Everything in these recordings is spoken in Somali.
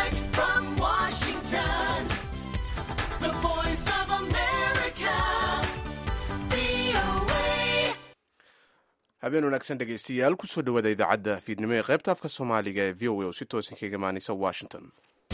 Direct from Washington, the voice of America, VOA. habeen wanaagsan dhegaystayaal kusoo dhawaada idaacadda fiidnimo ee qaybta afka soomaaliga ee v o a oo si toosan kaga imaanaysa washington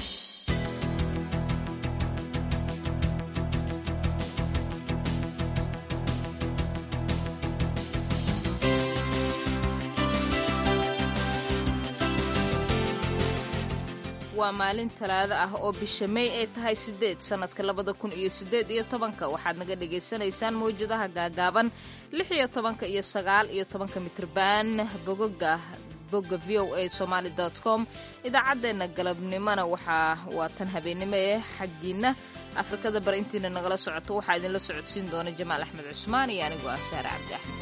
waa maalin talaado ah oo bisha may ay tahay sideed sannadka labada kun iyo sideed iyo tobanka waxaad naga dhagaysanaysaan mawjadaha gaagaaban lix iyo tobanka iyo sagaal iyo tobanka mitrban bogoga bogga v o a somaali com idaacaddeenna galabnimona waxaa waa tan habeennimo ee xaggiinna afrikada bar intiina nagala socoto waxaa idinla socodsiin doona jamaal axmed cusmaan iyo anigoo ah saare cabdi axmed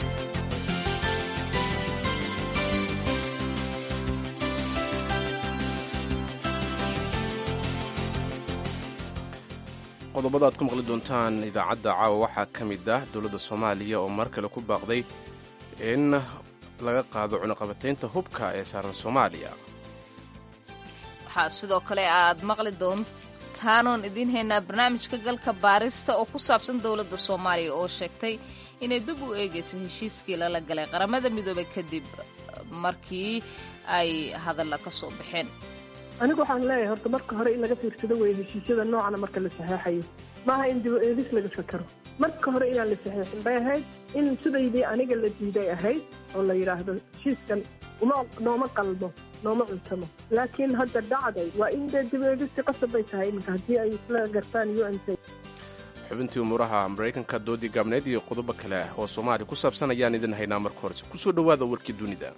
qodobada aad ku maqli doontaan idaacadda caawa waxaa ka mid ah dowladda soomaaliya oo mar kale ku baaqday in laga qaado cunaqabataynta hubka ee saaran soomaaliya waxaa sidoo kale aad maqli doontaanoon idiin haynaa barnaamijka galka baarista oo ku saabsan dowladda soomaaliya oo sheegtay inay dib u eegaysa heshiiskii lala galay qaramada midoobay kadib markii ay hadalla ka soo baxeen anigu waxaan leeyahay horta marka hore in laga fiirsado weeye heshiisyada noocana marka la saxeexayo maaha in dib eedis laga fakaro marka hore inaan la saxeexin bay ahayd in sidaydii aniga la diiday ahayd oo la yidhaahdo heshiiskan uma nooma qalmo nooma cuntamo laakiin hadda dhacday waa in dee dib eedisti qasab bay tahay iminka haddii ay isla gartaan u n c xubintii umuuraha maraykanka doodii gaabneed iyo qodobo kale ah oo soomaaliya ku saabsan ayaan idin haynaa marka horese kusoo dhowaada warkii dunida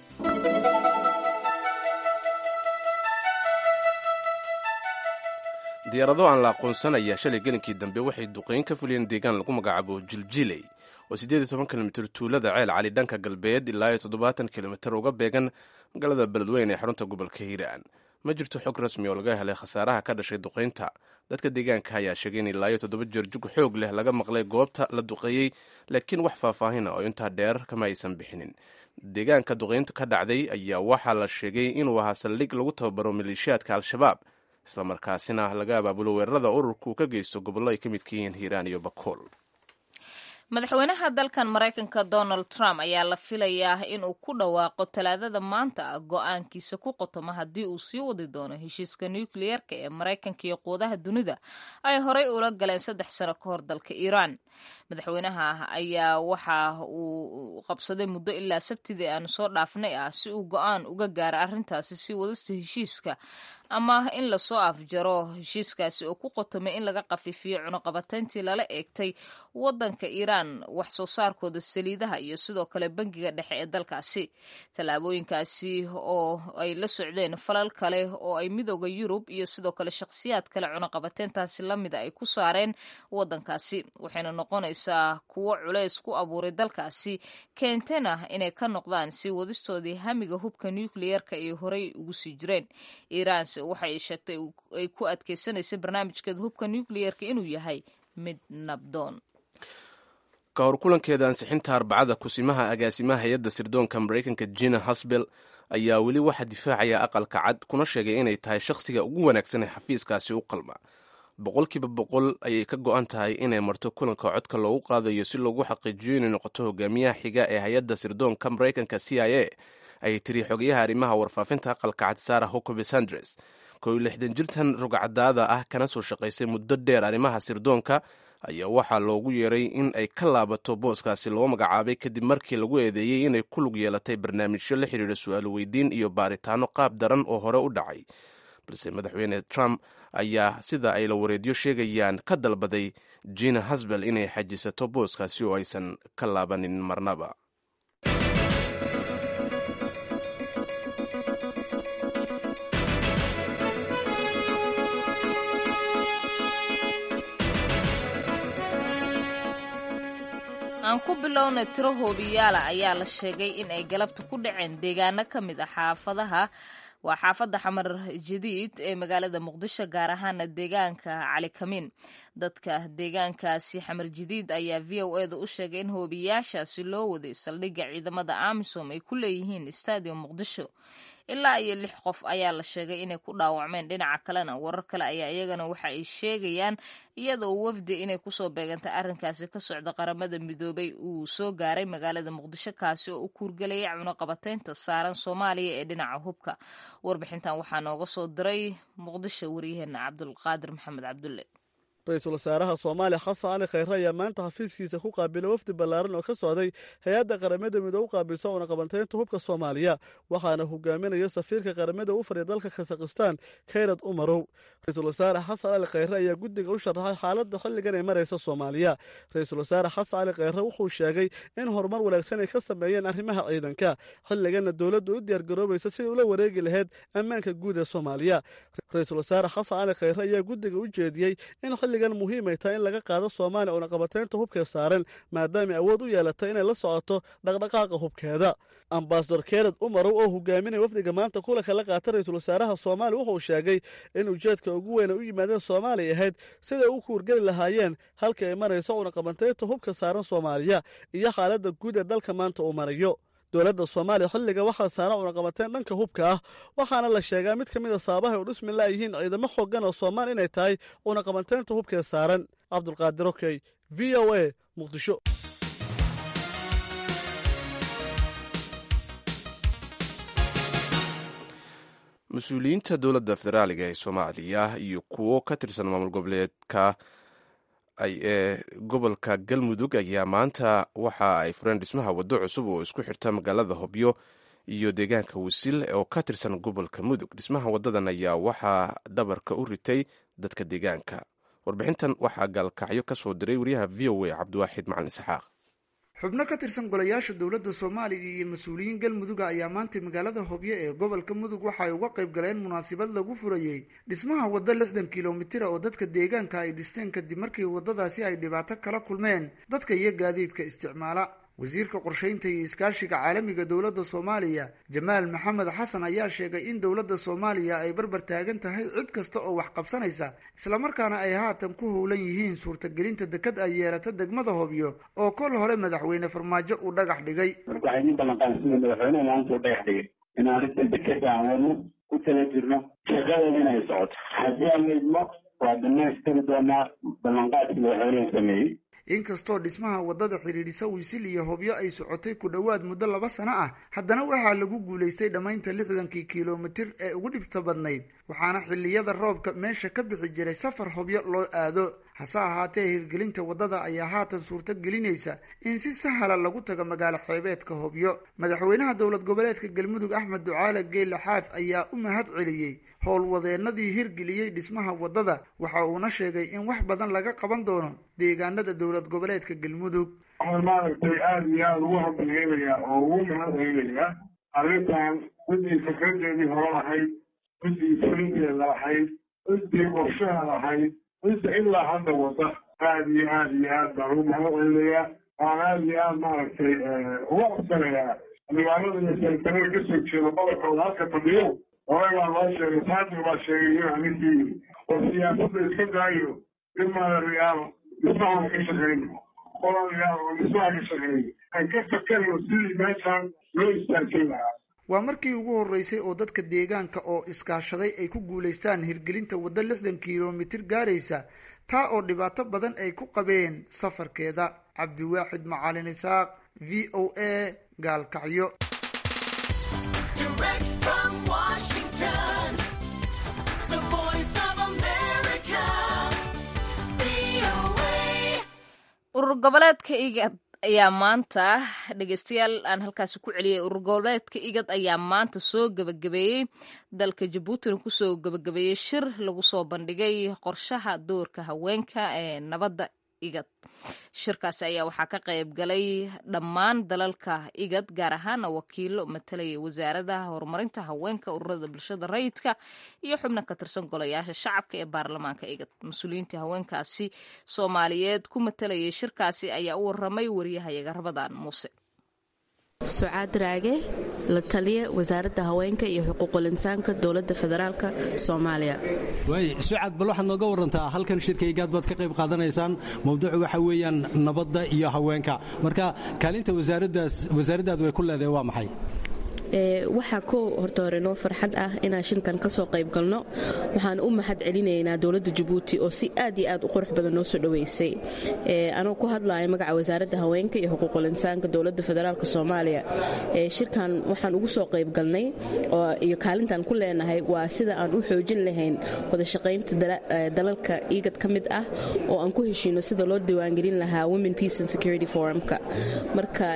diyaarado aan la aqoonsanaya shalay gelinkii dambe waxay duqeyn ka fuliyeen deegaan lagu magacaabo jiljiley oo siddeed iyo toban kilomitir tuulada ceel cali dhanka galbeed ilaa iyo toddobaatan kilomitir uga beegan magaalada beledweyne ee xarunta gobolka hiiraan ma jirto xog rasmi oo laga helay khasaaraha ka dhashay duqeynta dadka deegaanka ayaa sheegay in ilaa iyo toddoba jeer jug xoog leh laga maqlay goobta la duqeeyey laakiin wax faahfaahina oo intaa dheer kama aysan bixinin deegaanka duqeyntu ka dhacday ayaa waxaa la sheegay inuu ahaa saldhig lagu tababaro maleeshiyaadka al-shabaab islamarkaasina laga abaabulo weerarada ururku ka geysto gobollo ay ka midka yihiin hiiraan iyo bakool madaxweynaha dalkan maraykanka donald trump ayaa la filayaa inuu ku dhawaaqo talaadada maanta ah go-aankiisa ku qotoma haddii uu sii wadi doono heshiiska nukliyeerka ee maraykanka iyo quudaha dunida ay horey ula galeen saddex sano ka hor dalka iiraan madaxweynaha ayaa waxa uu qabsaday muddo ilaa sabtidii aanu soo dhaafnay ah si uu go-aan uga gaaro arrintaasi si wadista heshiiska ama in lasoo afjaro heshiiskaasi oo ku qotomay in laga qafiifiyo cunuqabatayntii lala eegtay wadanka iiraan wax soo saarkooda saliidaha iyo sidoo kale bangiga dhexe ee dalkaasi tallaabooyinkaasi oo ay la socdeen falal kale oo ay midooda yurub iyo sidoo kale shakhsiyaad kale cunuqabateyntaasi lamida ay ku saareen wadankaasi waxayna noqonaysaa kuwo culays ku abuuray dalkaasi keentena inay ka noqdaan si wadistoodii hamiga hubka nukliyeerka ay horey ugu sii jireen iiraan waxay sheegtay ay ku adkeysanaysa barnaamijkeeda hubka nukliyeerka inuu yahay mid nabdoon ka hor kulankeeda ansixinta arbacada kusimaha agaasimaha hay-adda sirdoonka maraykanka jina hasbel ayaa weli waxaa difaacaya aqalka cad kuna sheegay inay tahay shakhsiga ugu wanaagsan ee xafiiskaasi u qalma boqolkiiba boqol ayay ka go-an tahay inay marto kulanka codka loogu qaadayo si loogu xaqiijiyo inay noqoto hogaamiyaha xiga ee hay-adda sirdoonka maraykanka c i a ayay tiri xogayaha arrimaha warfaafinta aqalka cad sara hucobe sandres kow iyo lixdan jirtan rogcadaada ah kana soo shaqaysay muddo dheer arrimaha sirdoonka ayaa waxaa loogu yeeray in ay ka laabato booskaasi loo magacaabay kadib markii lagu eedeeyey inay ku lug yeelatay barnaamijyo la xidhiidha su-aalo weydiin iyo baaritaano qaab daran oo hore u dhacay balse madaxweyne trump ayaa sida ay la wareedyo sheegayaan ka dalbaday jina hasbel inay xajisato booskaasi oo aysan ka laabanin marnaba aan ku bilowna tiro hoobiyaala ayaa la sheegay in ay galabta ku dhaceen deegaano ka mid ah xaafadaha waa xaafadda xamar jadiid ee magaalada muqdisho gaar ahaana deegaanka cali kamiin dadka deegaankaasi xamar jadiid ayaa v o e da u sheegay in hoobiyaashaasi loo waday saldhigga ciidamada amisom ay ku leeyihiin stadium muqdisho ilaa iyo lix qof ayaa la sheegay inay ku dhaawacmeen dhinaca kalena warar kale ayaa iyagana waxa ay sheegayaan iyadoo wafdi inay kusoo beegantay arrinkaasi ka socda qaramada midoobay uu soo gaaray magaalada muqdisho kaasi oo u kuurgelayay cunuqabateynta saaran soomaaliya ee dhinaca hubka warbixintan waxaa nooga soo diray muqdisho waryaheena cabdulqaadir maxamed cabdulle ra-iisul wasaaraha soomaaliya xasan cali khayre ayaa maanta xafiiskiisa ku qaabilay wafdi ballaaran oo ka socday hay-adda qaramada midoobe u qaabilsa uunaqabantaynta hubka soomaaliya waxaana hogaaminaya safiirka qaramada u fadhiya dalka khasakhistaan kayrad umarow ra-iisul wasaare xasan cali khayre ayaa guddiga u sharaxay xaaladda xilligan ay maraysa soomaaliya ra-iisul wasaare xasan cali khayre wuxuu sheegay in horumar wanaagsan ay ka sameeyeen arrimaha ciidanka xilliganna dowladdu u diyaargaroobaysa sidai ula wareegi lahayd ammaanka guud ee soomaaliya ra-iisul wasaare xasan cali khayre ayaa guddiga u jeediyey in xilligan muhiim ay tahay in laga qaado soomaaliya uunaqabateynta hubkee saaran maadaama awood u yeelatay inay la socoto dhaqdhaqaaqa hubkeeda ambasador kered umarow oo hogaaminaya wafdiga maanta kulanka la qaata ra-iisul wasaaraha soomaaliya wuxuu sheegay in ujeedka ugu weyn ay u yimaadeen soomaaliya ahayd siday u kuurgeli lahaayeen halka ay marayso uunaqabateynta hubka saaran soomaaliya iyo xaaladda guud ee dalka maanta uu marayo dowladda soomaaliya xilliga waxaa saaran unaqabateen dhanka hubka ah waxaana la sheegaa mid ka mid a saabahay u dhismi laayihiin ciidamo xoogan oo soomaali inay tahay unaqabateynta hubkee saaran cabdulqaadir okey v o a muqdisho mas-uuliyiinta dowladda federaaliga ee soomaaliya iyo kuwo ka tirsan maamul goboleedka ee gobolka galmudug ayaa maanta waxa ay fureen dhismaha waddo cusub oo isku xirta magaalada hobyo iyo deegaanka wasil oo ka tirsan gobolka mudug dhismaha waddadan ayaa waxaa dhabarka u ritay dadka deegaanka warbixintan waxaa gaalkacyo ka soo diray wariyaha v o a cabdiwaaxid macalin isxaaq xubno ka tirsan golayaasha dowladda soomaaliya iyo mas-uuliyiin galmuduga ayaa maantay magaalada hobyo ee gobolka mudug waxa ay uga qayb galeen munaasabad lagu furayey dhismaha waddo lixdan kilomitira oo dadka deegaanka ay dhisteen kadib markii waddadaasi ay dhibaato kala kulmeen dadka iyo gaadiidka isticmaala wasiirka qorsheynta iyo iskaashiga caalamiga dowladda soomaaliya jamaal maxamed xasan ayaa sheegay in dowladda soomaaliya ay barbar taagan tahay cid kasta oo wax qabsanaysa islamarkaana ay haatan ku howlan yihiin suurtagelinta dekad ay yeelata degmada hobyo oo kol hore madaxweyne farmaajo uu dhagax dhigay marka waxay nin ballanqaan sida madaxweyneha maanta uu dhagax dhigay in arrinta dekeda aan wadno ku tala jirno shaqadeeda inay socoto haddii aan idmo waa dhamaystiri doonaa ballanqaadkii madaxweyneha sameeyey inkastoo dhismaha waddada xidhiidhisa wiisil iyo hobyo ay socotay ku dhowaad muddo laba sano ah haddana waxaa lagu guulaystay dhammaynta lixdankii kilomitir ee ugu dhibta badnayd waxaana xilliyada roobka meesha ka bixi jiray safar hobyo loo aado hase ahaatee hirgelinta waddada ayaa haatan suurto gelinaysa in si sahala lagu tago magaalo xeebeedka hobyo madaxweynaha dowlad goboleedka galmudug axmed ducaale geelle xaaf ayaa u mahad celiyey howlwadeenadii hirgeliyey dhismaha waddada waxa uuna sheegay in wax badan laga qaban doono deegaanada dowlad goboleedka galmudug waxaan maaragtay aada iyo aada ugu hambalyeelayaa oo ugu mahad celinayaa arrintan ciddii fikradeedii hore lahayd ciddii fulinteeda lahayd ciddii qorshaha lahayd cidda ilaa hadda wada aada iyo aada iyo aad baan ugu mahad celinayaa waan aada iyo aada maaragtay uga codsanayaa magaalada iyo saritanada kasoo jeeda gobolkooda halka fadhiyo hore baa loo sheegay saadiq baa sheegay inuu aninkii yiri oo siyaasadda iska daayo in maaragayaal dhismahan ka shaqeyno qoladayaal oo dhismaha ka shaqeeyo aan ka fakarno sidii meeshaan loo istaajin lahaa waa markii ugu horreysay oo dadka deegaanka oo iskaashaday ay ku guulaystaan hirgelinta waddo lixdan kilomitir gaaraysa taa oo dhibaato badan ay ku qabeen safarkeeda cabdiwaaxid macalin isaaq v o a gaalkacyo Direct from Washington, the voice of America, VOA. urur goboleedka igad ayaa maanta dhegeystayaal aan halkaasi ku celiyay urur goboleedka igad ayaa maanta soo gebagabeeyey dalka jabuutina kusoo gebagabeeyey shir lagu soo bandhigay qorshaha doorka haweenka ee nabadda igad shirkaasi ayaa waxaa ka qayb galay dhammaan dalalka igad gaar ahaana wakiilo matalaya wasaaradaha horumarinta haweenka ururada bulshada rayidka iyo xubno ka tirsan golayaasha shacabka ee baarlamaanka igad mas-uuliyiintii haweenkaasi soomaaliyeed ku matalayay shirkaasi ayaa u waramay wariyahayaga rabadaan muuse sucaad raage la taliya wasaaradda haweenka iyo xuquuqul insaanka dowladda federaalka soomaaliya waay sucad bal waxaad nooga warantaa halkan shirkaygaad baad ka qayb qaadanaysaan mawduucu waxa weeyaan nabadda iyo haweenka marka kaalinta wasaaraddaadu way ku leedahay waa maxay waxaa ko horta hore noo farxad ah inaan shilkan kasoo qayb galno waxaan u mahad celinaynaa dowladda jabuuti oo si aad iyo aad u qurux badan noo soo dhoweysay anoo ku hadlaya magaca wasaaradda haweenka iyo xuquuqul insaanka dowladda federaalk soomaaliya shirkan waxaan ugu soo qayb galnay iyo kaalintaan ku leenahay waa sida aan u xoojin lahayn wadashaqaynta dalalka iigad ka mid ah oo aan ku heshiino sida loo diiwaangelin lahaa women peace and security forumka marka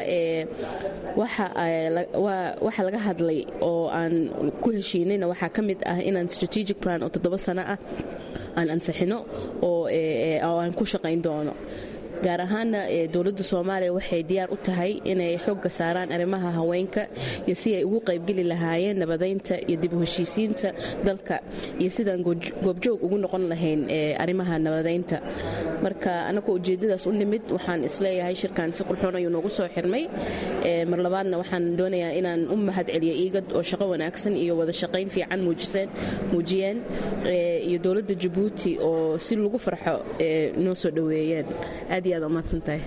waxa laga hadlay oo aan ku heshiinayna waxaa ka mid ah inaan strategic plan oo toddoba sano ah aan ansixino oo aan ku shaqayn doono gaar ahaana dowladda soomaaliya waxay diyaar u tahay inay xooga saaraan arrimaha haweenka iyo si ay ugu qaybgeli lahaayeen nabadaynta iyo dib u heshiisiinta dalka iyo sidaan goobjoog ugu noqon lahayn arrimaha nabadaynta marka anagoo ujeedadaas u nimid waxaan isleeyahay shirkan si qurxoon ayuu noogu soo xirmay mar labaadna waxaan doonayaa inaan u mahad celiyo iigad oo shaqo wanaagsan iyo wada shaqayn fiican muujiyeen iyo dowladda jabuuti oo si lagu farxo noo soo dhoweeyeen aad iyo aad umahadsantahay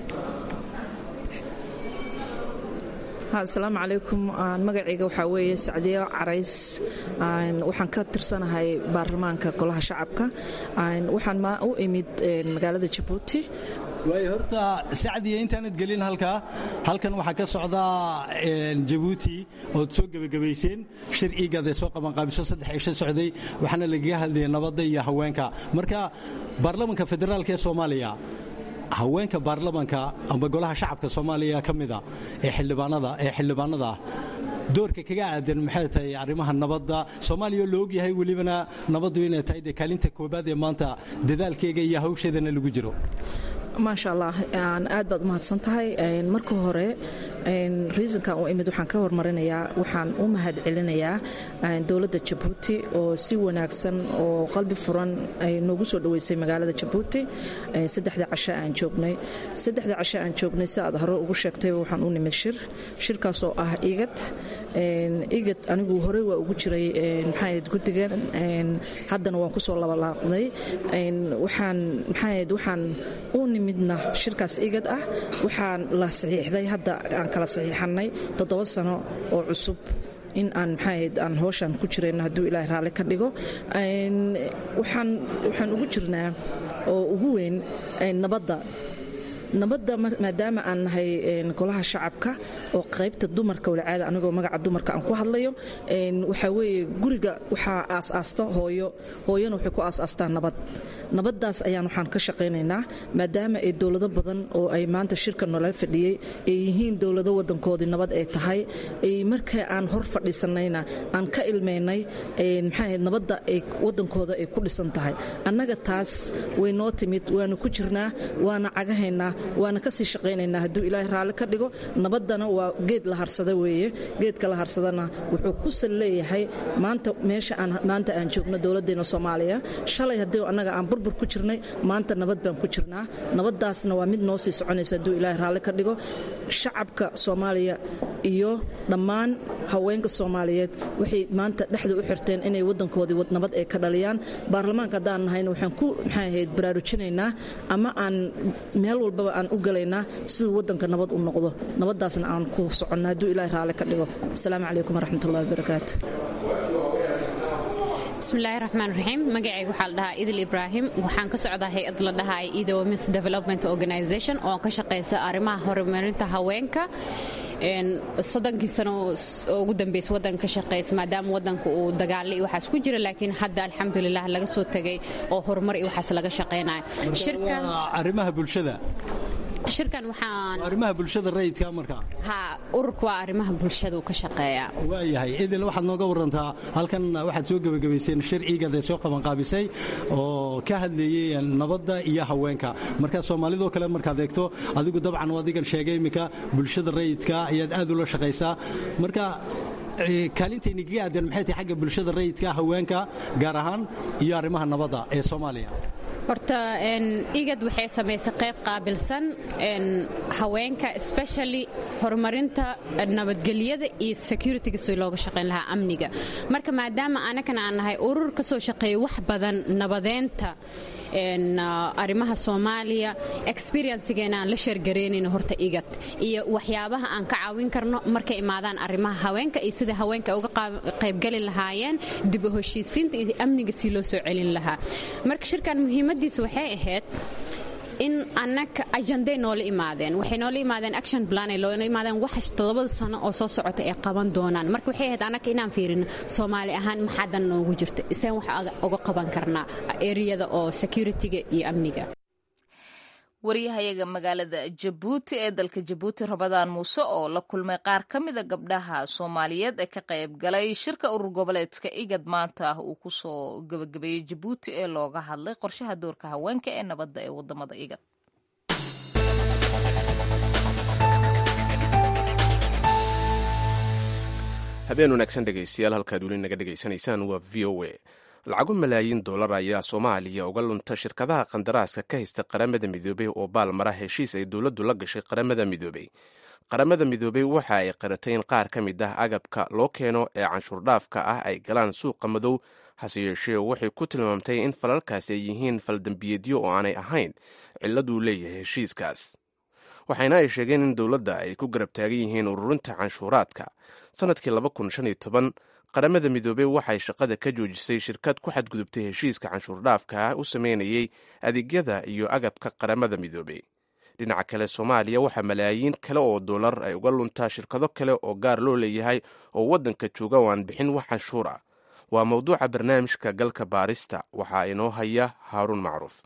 asalaamu calaykum magacayga waxaa weeye sacdiyo carays waxaan ka tirsanahay baarlamaanka golaha shacabka waxaan u imid magaalada jabuuti waay horta sacdiya intaanad gelin halkaa halkan waxaa ka socdaa jabuuti ood soo gebagabayseen shir iigad ee soo qabanqaabiso saddex cisho socday waxaana lagaga hadlayay nabadda iyo haweenka marka baarlamanka federaalk ee soomaaliya haweenka baarlamanka amba golaha shacabka soomaaliya ka mida ee xildhibaanada ah doorka kaga aadan maxay tahay arrimaha nabadda soomaaliya loo ogyahay welibana nabaddu inay tahay dee kaalinta koobaad ee maanta dadaalkeega iyo hawsheedana lagu jiro maasha allah aad baad u mahadsan tahay marka hore riisonkan u imid waxaan ka hormarinayaa waxaan u mahad celinayaa dowladda jabuuti oo si wanaagsan oo qalbi furan ay noogu soo dhoweysay magaalada jabuuti saddexda casho aan joognay saddexda casho aan joognay si aad hore ugu sheegtay waxaan u nimid shir shirkaasoo ah igad igad anigu horey waa ugu jiray maxaahayd guddigan haddana waan kusoo labalaaqday waxaan maxaahayd waxaan u nimidna shirkaas igad ah waxaan la saxiixday hadda aan kala saxiixannay toddoba sano oo cusub in aan maxaahayd aan hooshaan ku jirayno hadduu ilaahay raalli ka dhigo waxaan ugu jirnaa oo ugu weyn nabadda nabadda maadaama aan nahay golaha shacabka oo qaybta dumarka walacaada anigoo magaca dumarka aan ku hadlayo waxaa weeye guriga waxaa aas-aasta hooyo hooyona waxay ku aas-aastaa nabad nabaddaas ayaan waxaan ka shaqaynaynaa maadaama ay dowlado badan oo ay maanta shirka nala fadhiyey ay yihiin dowlado wadankoodii nabad ay tahay marka aan hor fadhiisanayna aan ka ilmaynay maxaahayd nabadda ay wadankooda ay ku dhisan tahay annaga taas way noo timid waana ku jirnaa waana cagahaynaa waana kasii shaqaynaynaa hadduu ilaahay raalli ka dhigo nabaddana waa geed la harsada weeye geedka la harsadana wuxuu ku sal leeyahay maanta meesha aan maanta aan joogno dowladdeena soomaaliya shalay haddii annaga aan burbur ku jirnay maanta nabad baan ku jirnaa nabaddaasna waa mid noo sii soconaysa hadduu ilaahay raalli ka dhigo shacabka soomaaliya iyo dhammaan haweenka soomaaliyeed waxay maanta dhexda u xirteen inay wadankoodii nabad ay ka dhaliyaan baarlamaanka haddaan nahayna waxaan ku maxay ahayd baraarujinaynaa ama aan meel walbaba aan u galaynaa siduu wadanka nabad u noqdo nabaddaasna aan ku soconna hadduu ilaahay raalli ka dhigo asalaamu calaykum waraxmatullahi wabarakaatu bismillaahi raxmaan raxiim magacayga waxaa la dhahaa idil ibraahim waxaan ka socdaa hay-ad la dhahaa ida womens development organization oo ka shaqaysa arrimaha horumarinta haweenka soddonkii sano oo ugu dambeysa wadanka ka shaqaysa maadaama wadanka uu dagaale iyo waxaas ku jira laakiin hadda alxamdulilah laga soo tegay oo horumar iyo waxaas laga shaqaynayo arrimaha bulshada shirkan waxaan arrimaha bulshada rayidka marka ha ururka waa arrimaha bulshada uu ka shaqeeyaa waayahay idil waxaad nooga warantaa halkan waxaad soo gebagabayseen shir iigad ee soo qabanqaabisay oo ka hadlayey nabadda iyo haweenka marka soomaalidoo kale markaad eegto adigu dabcan adigan sheegay iminka bulshada rayidka ayaad aad ula shaqaysaa marka kaalintayni kaga aadan maxay tahay xagga bulshada rayidka haweenka gaar ahaan iyo arrimaha nabadda ee soomaaliya horta igad waxay samaysay qayb qaabilsan haweenka especially horumarinta nabadgelyada iyo securityga si looga shaqayn lahaa amniga marka maadaama anagana aan nahay urur ka soo shaqeeya wax badan nabadeynta arrimaha soomaaliya experiencegeena aan la sheergaraynayno horta igad iyo waxyaabaha aan ka caawin karno markay imaadaan arrimaha haweenka iyo sida haweenka uga qaybgali lahaayeen dib u heshiisiinta iyo amniga si loo soo celin lahaa marka shirkan muhiimadiisa waxay ahayd in annaga ajanday noola imaadeen waxay noola imaadeen action plan ay noola imaadeen wax toddobada sano oo soo socota ay qaban doonaan marka waxay ahayd annaga inaan fiirino soomaali ahaan maxaadan noogu jirta isaan wax uga qaban karnaa eriyada oo securityga iyo amniga waryahayaga magaalada jabuuti ee dalka jabuuti rabadaan muuse oo la kulmay qaar ka mida gabdhaha soomaaliyeed ee ka qayb galay shirka urur goboleedka igad maanta ah uu kusoo gabagabeeyey jabuuti ee looga hadlay qorshaha doorka haweenka ee nabadda ee wadamada igad habeen wanaagsan dhegaystayaal halkaad weli naga dhegaysanaysaan waa v o a lacago malaayiin dollar ayaa soomaaliya uga lunta shirkadaha qandaraaska ka haysta qaramada midoobey oo baalmara heshiis ay dowladdu la gashay qaramada midoobey qaramada midoobey waxa ay qaratay in qaar ka mid ah agabka loo keeno ee canshuurdhaafka ah ay galaan suuqa madow hase yeeshee waxay ku tilmaamtay in falalkaasi ay yihiin faldambiyeedyo oo aanay ahayn cilladuu leeyahay heshiiskaas waxayna ay sheegeen in dowladda ay ku garab taagan yihiin ururinta canshuuraadka sanadkii qaramada midoobey waxay shaqada ka joojisay shirkad ku xadgudubtay heshiiska canshuurdhaafka ah u sameynayay adeegyada iyo agabka qaramada midoobey dhinaca kale soomaaliya waxaa malaayiin kale oo dollar ay uga luntaa shirkado kale oo gaar loo leeyahay oo waddanka jooga oo aan bixin wax canshuur ah waa mowduuca barnaamijka galka baarista waxaa inoo haya haaruun macruuf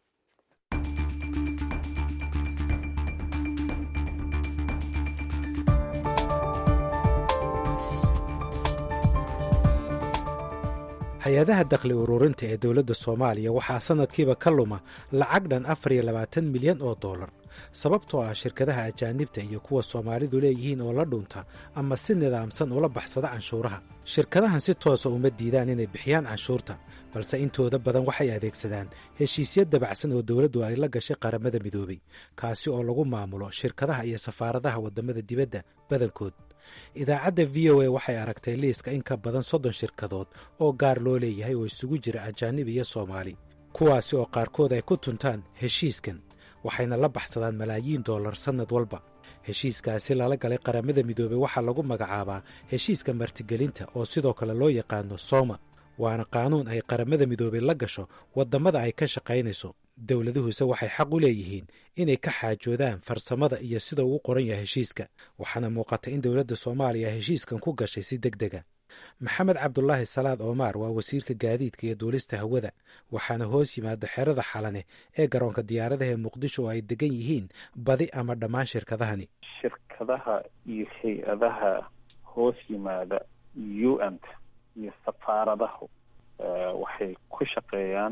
hay-adaha dakhli ururinta ee dowladda soomaaliya waxaa sannadkiiba ka luma lacag dhan afar iyo labaatan milyan oo dollar sababtoo ah shirkadaha ajaanibta iyo kuwa soomaalidu leeyihiin oo la dhunta ama si nidaamsan ula baxsada canshuuraha shirkadahan si toosa uma diidaan inay bixiyaan canshuurta balse intooda badan waxay adeegsadaan heshiisyo dabacsan oo dowladdu ay la gashay qaramada midoobey kaasi oo lagu maamulo shirkadaha iyo safaaradaha waddamada dibadda badankood idaacadda v o a waxay aragtay liiska in ka badan soddon shirkadood oo gaar loo leeyahay oo isugu jira ajaanib iyo soomaali kuwaasi oo qaarkood ay ku tuntaan heshiiskan waxayna la baxsadaan malaayiin dollar sannad walba heshiiskaasi lala galay qaramada midoobey waxaa lagu magacaabaa heshiiska martigelinta oo sidoo kale loo yaqaano sooma waana qaanuun ay qaramada midoobey la gasho waddamada ay ka shaqaynayso dowladuhuse waxay xaq u leeyihiin inay ka xaajoodaan farsamada iyo sida ugu qoran yahay heshiiska waxaana muuqata in dowladda soomaaliya heshiiskan ku gashay si deg dega maxamed cabdulaahi salaad oomaar waa wasiirka gaadiidka iyo duulista hawada waxaana hoos yimaada xerada xalane ee garoonka diyaaradaha ee muqdisho oo ay degan yihiin badi ama dhammaan shirkadahani shirkadaha iyo hay-adaha hoos yimaada u n t iyo safaaradahu waxay ku shaqeeyaan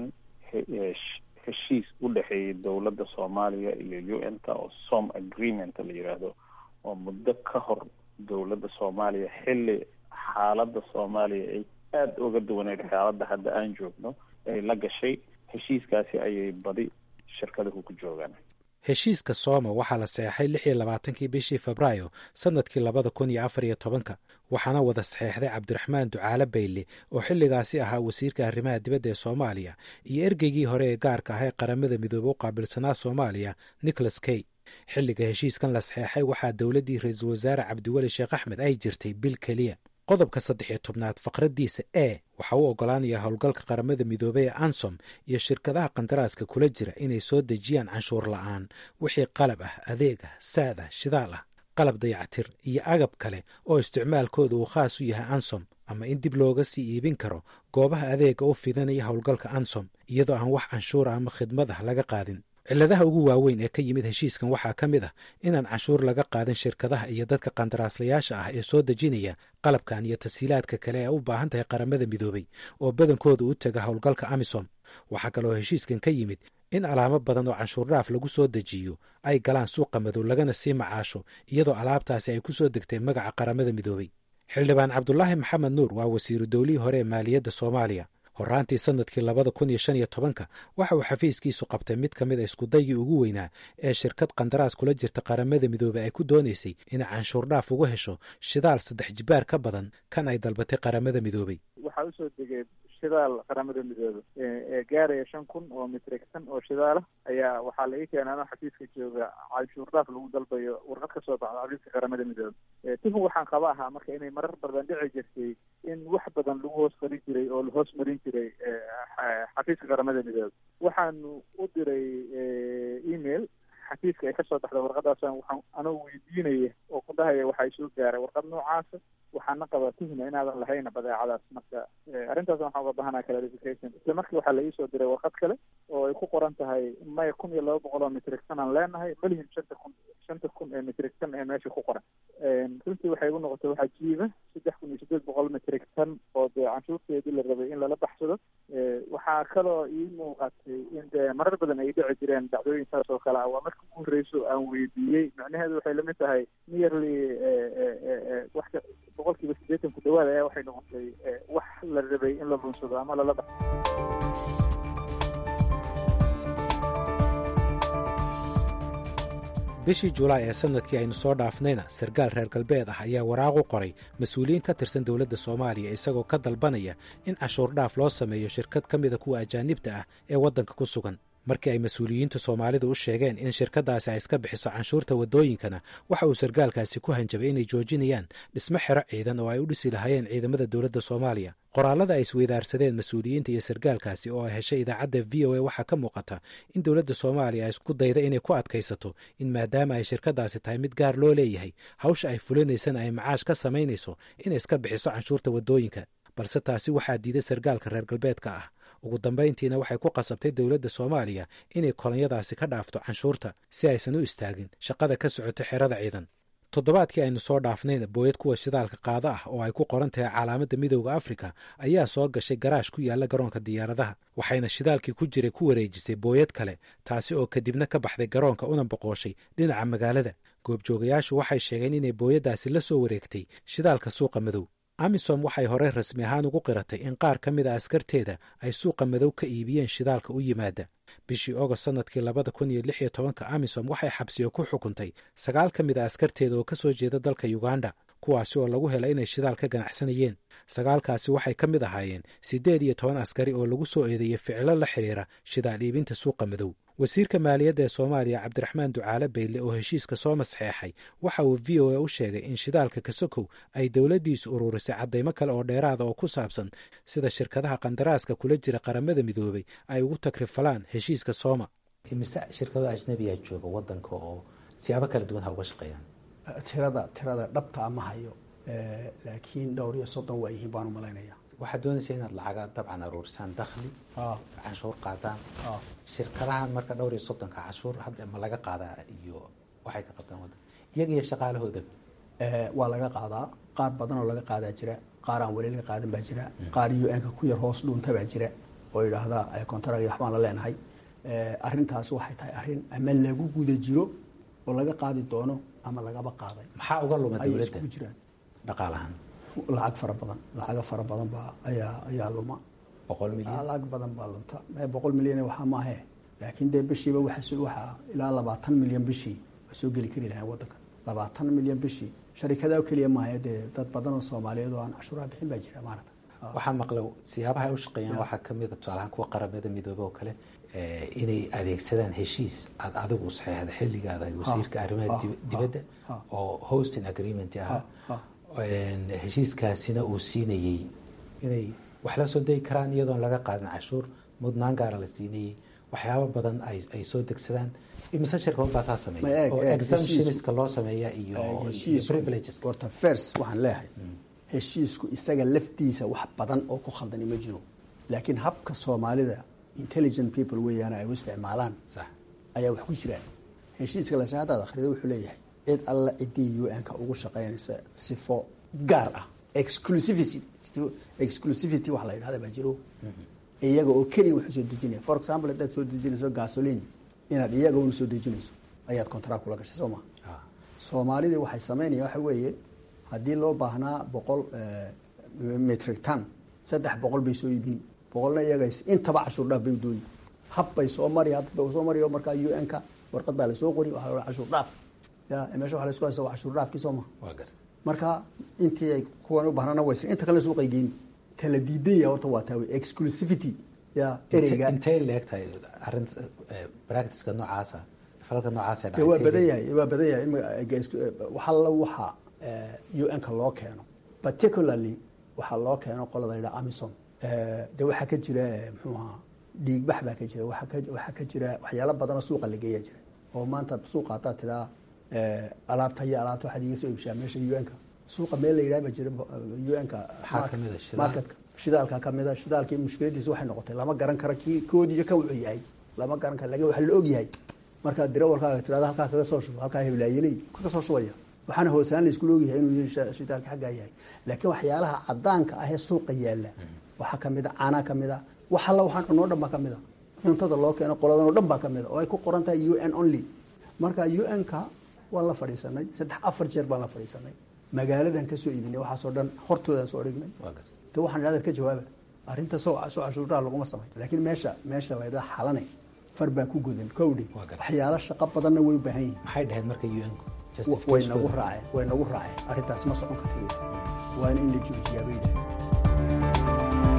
heshiis u dhexeeyay dowladda soomaaliya iyo u n ta oo som agreement la yidhaahdo oo muddo ka hor dowladda soomaaliya xilli xaaladda soomaaliya ay aada uga duwaneyd xaaladda hadda aan joogno ay la gashay heshiiskaasi ayay badi shirkaduhu ku joogaan heshiiska sooma waxaa la saxeexay lix iyo labaatankii bishii febraayo sannadkii labada kun iyo afar iyo tobanka waxaana wada saxeexday cabdiraxmaan ducaale bayle oo xilligaasi ahaa wasiirka arrimaha dibadda ee soomaaliya iyo ergeygii hore ee gaarka ah ee qaramada midoobe u qaabilsanaa soomaaliya nicholas key xilliga heshiiskan la saxeexay waxaa dowladdii ra-iisul wasaare cabdiweli sheekh axmed ay jirtay bil keliya qodobka saddex iyo tobnaad faqraddiisa e waxaa u oggolaanaya howlgalka qaramada midoobey ee ansom iyo shirkadaha qandaraaska kula jira inay soo dejiyaan canshuur la'aan wixii qalab ah adeeg ah saad ah shidaal ah qalab dayactir iyo agab kale oo isticmaalkooda uu khaas u yahay ansom ama in dib looga sii iibin karo goobaha adeega u fidanaya howlgalka ansom iyadoo aan wax canshuura ama khidmad ah laga qaadin cilladaha ugu waaweyn ee ka yimid heshiiskan waxaa ka mid ah inaan canshuur laga qaadin shirkadaha iyo dadka qandaraaslayaasha ah ee soo dejinaya qalabkan iyo tasiilaadka kale ee u baahan tahay qaramada midoobey oo badankooda u taga howlgalka amisom waxaa kaloo heshiiskan ka yimid in alaamo badan oo canshuurdhaaf lagu soo dejiyo ay galaan suuqa madow lagana sii macaasho iyadoo alaabtaasi ay ku soo degtay magaca qaramada midoobey xildhibaan cabdulaahi maxamed nuur waa wasiiru dowlihii hore ee maaliyadda soomaaliya horaantii sannadkii labada kun iyo shan iyo tobanka waxa uu xafiiskiisu qabtay mid ka mid a iskudaygii ugu weynaa ee shirkad qandaraas kula jirta qaramada midoobey ay ku doonaysay inay canshuur dhaaf ugu hesho shidaal saddex jibaar ka badan kan ay dalbatay qaramada midoobey waxaa usoo degay shidaal qaramada midoobe ee gaaraya shan kun oo mitrigtan oo shidaala ayaa waxaa la ii keenay anoo xafiiska jooga canshuur dhaaf lagu dalbayo warqad ka soo baxda xafiiska qaramada midoobe tuhun waxaan qaba ahaa marka inay marar badan dhici jirtay in wax badan lagu hoos qarin jiray oo lahoos marin jiray xafiiska qaramada midoobe waxaanu u diray email xafiiska ay kasoo baxda warqadaasaan waxaan anoo weydiinaya oo ku dhahaya waxaa isoo gaaray warqad noocaasa waxaana qabaa tuhma inaadan lahayna badeecadaas marka arrintaas waxaan uga bahanaa clarification isla markii waxaa la iisoo diray warqad kale oo ay ku qoran tahay maya kun iyo laba boqol oo mitrigtan aan leenahay malihim shanta kun shanta kun ee mitrigtan ee meesha ku qoran runtii waxay igu noqotay waxaa jiiba saddex kun iyo siddeed boqol mitrigtan oo dee canshuurteedii la rabay in lala baxsado waxaa kaloo ii muuqatay in dee marar badan ay dhici jireen dhacdooyinkaas oo kale ah waa markii ugu horreyso aan weydiiyey macnaheedu waxay lamid tahay nearly wax boqol kiiba siddeetan ku dhawaad ayaa waxay noqotay wax la rabay in la lunsado ama lala baxsado bishii julaay ee sannadkii aynu soo dhaafnayna sarkaal reer galbeed ah ayaa waraaq u qoray mas-uuliyiin ka tirsan dowladda soomaaliya isagoo ka dalbanaya in cashuur dhaaf loo sameeyo shirkad ka mida kuwa ajaanibta ah ee waddanka ku sugan markii ay mas-uuliyiinta soomaalidu u sheegeen in shirkaddaasi ay iska bixiso canshuurta waddooyinkana waxa uu sarkaalkaasi ku hanjabay inay joojinayaan dhismo xero ciidan oo ay u dhisi lahaayeen ciidamada dowladda soomaaliya qoraallada ay isweydaarsadeen mas-uuliyiinta iyo sarkaalkaasi oo ay heshay idaacadda v o a waxaa ka muuqata in dowladda soomaaliya ay isku dayda inay ku adkaysato in maadaama ay shirkaddaasi tahay mid gaar loo leeyahay hawsha ay fulinaysana ay macaash ka samaynayso inay iska bixiso canshuurta waddooyinka balse taasi waxaa diiday sarkaalka reer galbeedka ah ugu dambayntiina waxay ku qasabtay dowladda soomaaliya inay kolonyadaasi ka dhaafto canshuurta si aysan u istaagin shaqada ka socota xerada ciidan toddobaadkii aynu soo dhaafnayna booyad kuwa shidaalka qaado ah oo ay ku qoran tahay calaamadda midowda afrika ayaa soo gashay garaash ku yaalla garoonka diyaaradaha waxayna shidaalkii ku jiray ku wareejisay booyad kale taasi oo kadibna ka baxday garoonka una boqooshay dhinaca magaalada goobjoogayaashu waxay sheegeen inay booyaddaasi la soo wareegtay shidaalka suuqa madow amisom waxay horey rasmi ahaan ugu qiratay in qaar ka mid a askarteeda ay suuqa madow ka iibiyeen shidaalka u yimaada bishii ogost sannadkii labada kun iyo lix iyo tobanka amisom waxay xabsiyo ku xukuntay sagaal ka mid a askarteeda oo ka soo jeeda dalka uganda kuwaasi oo lagu helay inay shidaal ka ganacsanayeen sagaalkaasi waxay ka mid ahaayeen siddeed iyo toban askari oo lagu soo eedeeyey ficilo la xidhiira shidaal iibinta suuqa madow wasiirka maaliyadda ee soomaaliya cabdiraxmaan ducaale bayle oo heshiiska soo masxeexay waxa uu v o a u sheegay in shidaalka kasokow ay dowladdiisu ururisay caddaymo kale oo dheeraada oo ku saabsan sida shirkadaha qandaraaska kula jira qaramada midoobay ay ugu takrifalaan heshiiska sooma mise shirkado ajnabiyaa jooga wadanka oo siyaabo kala duwan ha uga shaqeeyaan tirada tirada dhabta ama hayo laakiin dhowr iyo soddon waa yihiin baan u malaynaya waxaad doonaysa inaad lacaga dabcan aruurisaan dakhli canshuur qaadaan shirkadahan marka dhowr iyo soddonka canshuur hadda ma laga qaadaa iyo waxay ka qabtaan wadan iyaga iyo shaqaalahooda waa laga qaadaa qaar badan oo laga qaadaa jira qaar aan weli laga qaadan baa jira qaar u n-ka ku yar hoos dhuunta baa jira oo yidhaahda contract waxbaan la leenahay arrintaas waxay tahay arrin ama lagu guda jiro oo laga qaadi doono ama lagaba qaaday maxaa uga luma ayay dowladda iskugu jiraan dhaqaalahan lacag fara badan lacaga fara badan baa ayaa ayaa luma boqol milyan lacag badan baa lunta mee boqol milyan waxaa maahe laakiin dee bishiiba waxa waxaa ilaa labaatan milyan bishii waa soo geli kari lahayn waddanka labaatan milyan bishii sharikada keliya maahe dee dad badan oo soomaaliyeed oo aan cashuuraha bixin baa jira maarata waxaan maqla siyaabaha ay u shaqeeyaan waxaa kamid a tusaalahaan kuwa qaramada midoobe oo kale inay adeegsadaan heshiis aad adigu saxeexda xilligaada ahayd wasiirka arrimaha dib- dibadda oo hosting agreement ahaa heshiiskaasina uu siinayey inay wax la soo degi karaan iyadoon laga qaadin cashuur mudnaan gaara la siinayey waxyaabo badan ay ay soo degsadaan imise shirkadood baa saa Ma sameeya eeg, oo eeg, exemptionska loo sameeya iyo iyo heshiisku privileges horta first waxaan leeyahay heshiisku isaga laftiisa wax badan oo ku khaldani ma jiro laakiin habka soomaalida intelligent people weeyaan ay u isticmaalaan sax ayaa wax ku jiraan heshiiska lase haddaad akhrido wuxuu leeyahay cid alla ciddii u n-ka ugu shaqaynaysa sifo gaar ah exclusivity exclusivity wax la yidhahda baa jiro iyaga oo keliya wax usoo dejinaya for example haddaad soo dejinayso gasoline inaad iyaga una soo dejinayso ayaad contract kula gashay soo ma soomaalidii waxay sameynaya waxa weeye haddii loo baahnaa boqol metric ton saddex boqol bay soo iibin boqolna iyagays intaba cashuur dhaaf bay u dooni habbay soo mari habbay soo mariyo markaa u n ka warqad baa lasoo qori waxaa la cashuur dhaaf ya meesha waxa la isku haysta waa cashuur dhaafkii soo maha marka intii ay kuwan u bahnana way inta kale suuqay geyni kala diidaya horta waa taa wey exclusivity ya ereyga intay leegtahay arrin practiceka noocaasa falka noocaasa dee waa badan yahay waa badan yahay in waxa la waxa u n ka loo keeno particularly waxaa loo keeno qolada la yidhaha amison de waxaa ka jira muxuu ahaa dhiigbax baa ka jira waxaa ka jira waxyaalo badanoo suuqa la geeya jira oo maanta suuqa haddaad tiraa alaabta iyo alaabta waxaad iga soo iibshaa meesha u n ka suuqa meel la yidhaha ba jira u n ka marketka shidaalka kamida shidaalkii mushkiladiisa waxay noqotay lama garan karo kii koodiyo ka wuxuu yahay lama garan karo lakin waxa la og yahay markaad dirawalkaaga tirada halkaa kaga soo shubo halkaa heblaayeley kaga soo shubaya waxaana hoosaan la iskula ogyahay inuu shidaalka xaggaa yahay laakiin waxyaalaha cadaanka ah ee suuqa yaala waxaa kamida caanaa kamida wax alla waxaan cunoo dhan baa kamida cuntada loo keeno qoladan oo dhan baa kamida oo ay ku qoran tahay u n only marka u n ka waan la fadhiisanay saddex afar jeer baan la fadhiisanay magaaladan kasoo iibinay waxaasoo dhan hortoodaan soo dhignay de waxaan idhahda ka jawaaba arrinta soo soo cashuuraha laguma samay laakiin meesha meesha la ydhaha xalane far baa ku godan kowdhe waxyaalo shaqo badanna way u baahan yihin maxay dhaheen marka u n way nagu raaceen way nagu raaceen arrintaas ma socon karta waana in la joojiyaa bay dhahay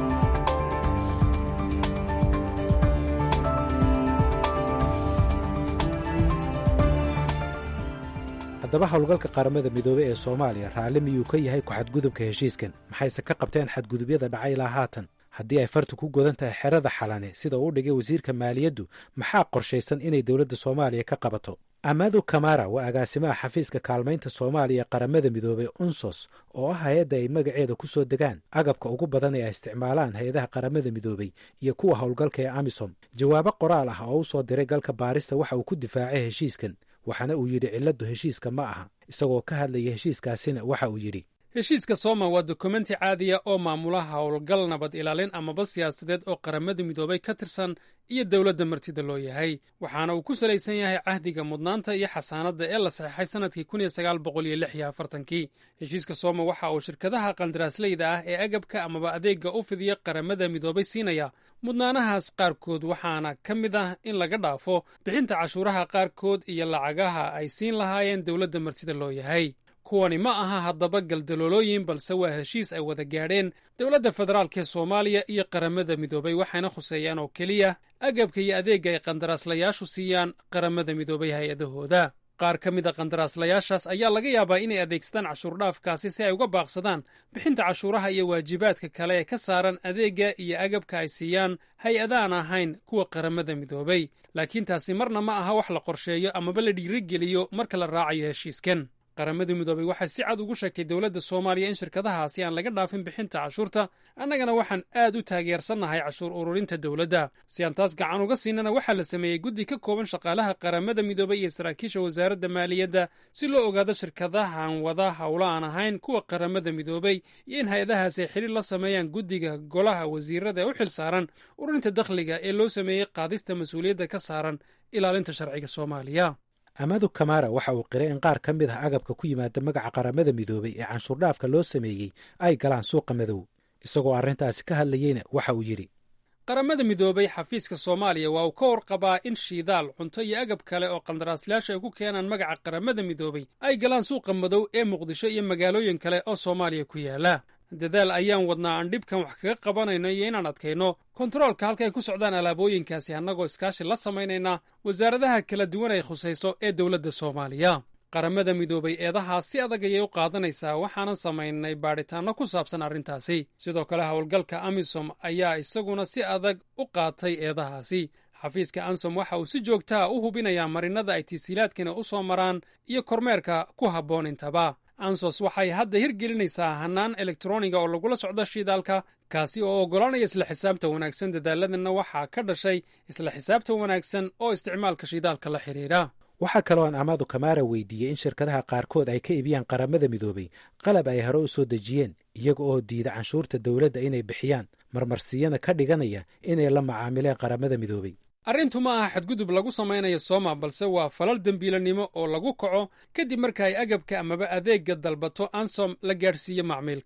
haddaba howlgalka qaramada midoobey ee soomaaliya raalli miyuu ka yahay ku-xadgudubka heshiiskan maxayse ka qabteen xadgudubyada dhacay ilaa haatan haddii ay fartu ku godan tahay xerada xalane sida uu dhigay wasiirka maaliyaddu maxaa qorshaysan inay dowladda soomaaliya ka qabato amadu kamara waa agaasimaha xafiiska kaalmaynta soomaaliya qaramada midoobey unsos oo ah hay-adda ay magaceeda ku soo degaan agabka ugu badan ee ay isticmaalaan hay-adaha qaramada midoobey iyo kuwa howlgalka ee amisom jawaabo qoraal ah oo u soo diray galka baarista waxa uu ku difaacay heshiiskan waxaana uu yidhi cilladdu heshiiska ma aha isagoo ka hadlaya heshiiskaasina waxa uu yidhi heshiiska sooma waa dokumenti caadiya oo maamula howlgal nabad ilaalin amaba siyaasadeed oo qaramada midoobay ka tirsan iyo dowladda martida loo yahay waxaana uu ku salaysan yahay cahdiga mudnaanta iyo xasaanadda ee la saxeexay sannadkii kun iyo sagaal boqol iyo lix iyo afartankii heshiiska sooma waxa uu shirkadaha qandaraasleyda ah ee agabka amaba adeegga u fidiya qaramada midoobay siinaya mudnaanahaas qaarkood waxaana ka mid ah in laga dhaafo bixinta cashuuraha qaarkood iyo lacagaha ay siin lahaayeen dowladda martida loo yahay kuwani ma aha haddaba galdaloolooyin balse waa heshiis ay wada gaadheen dowladda federaalk ee soomaaliya iyo qaramada midoobay waxayna khuseeyaan oo keliya agabka iyo adeegga ay qandaraaslayaashu siiyaan qaramada midoobay hay-adahooda qaar ka mid a qandaraaslayaashaas ayaa laga yaabaa inay adeegsadaan cashuurdhaafkaasi si ay uga baaqsadaan bixinta cashuuraha iyo waajibaadka kale ee ka saaran adeegga iyo agabka ay siiyaan hay-adaan ahayn kuwa qaramada midoobay laakiin taasi marna ma aha wax la qorsheeyo amaba la dhiirigeliyo marka la raacayo heshiiskan qaramada midoobay waxay si cad ugu sheegtay dowladda soomaaliya in shirkadahaasi aan laga dhaafin bixinta cashuurta annagana waxaan aad u taageersannahay cashuur ururinta dowladda si aan taas gacan uga siinana waxaa la sameeyey guddi ka kooban shaqaalaha qaramada midoobay iyo saraakiisha wasaaradda maaliyadda si loo ogaado shirkadahan wada howlo aan ahayn kuwa qaramada midoobay iyo in hay-adahaasi ay xidhiir la sameeyaan guddiga golaha wasiirada ee u xil saaran ururinta dakhliga ee loo sameeyey qaadista mas-uuliyadda ka saaran ilaalinta sharciga soomaaliya amadu kamara waxa uu qiray in qaar ka mid ah agabka ku yimaada magaca qaramada midoobay ee canshuurdhaafka loo sameeyey ay galaan suuqa madow isagoo arrintaasi ka hadlayeyna waxa uu yidhi qaramada midoobay xafiiska soomaaliya waa uu ka warqabaa in shidaal cunto iyo agab kale oo qandaraaslayaasha ay ku keenaan magaca qaramada midoobay ay galaan suuqa madow ee muqdisho iyo magaalooyin kale oo soomaaliya ku yaala dadaal ayaan wadnaa aan dhibkan wax kaga qabanayno iyo inaan adkayno kontaroolka halka ay ku socdaan alaabooyinkaasi annagoo iskaashi la samaynayna wasaaradaha kala duwan ay khusayso ee dowladda soomaaliya qaramada midoobay eedahaas si adag ayay u qaadanaysaa waxaanan samaynay baadhitaanno ku saabsan arrintaasi sidoo kale howlgalka amisom ayaa isaguna si adag u qaatay eedahaasi xafiiska ansom waxa uu si joogtaa u hubinayaa marinada ay tisiilaadkani u soo maraan iyo kormeerka ku habboon intaba ansos waxay hadda hirgelinaysaa hannaan elektroniga oo lagula socdo shidaalka kaasi oo oggolaanaya isla xisaabta wanaagsan dadaaladanna waxaa ka dhashay isla xisaabta wanaagsan oo isticmaalka shidaalka la xidhiidha waxaa kaloo aan amaadu kamaara weydiiyey in shirkadaha qaarkood ay ka iibiyaan qaramada midoobay qalab ay hore u soo dejiyeen iyaga oo diida canshuurta dowladda inay bixiyaan marmarsiyana ka dhiganaya inay la macaamileen qaramada midoobay arrintu ma aha xadgudub lagu samaynayo sooma balse waa falal dembiilanimo oo lagu kaco kadib marka ay agabka amaba adeegga dalbato ansom la gaadhsiiyo macmiilka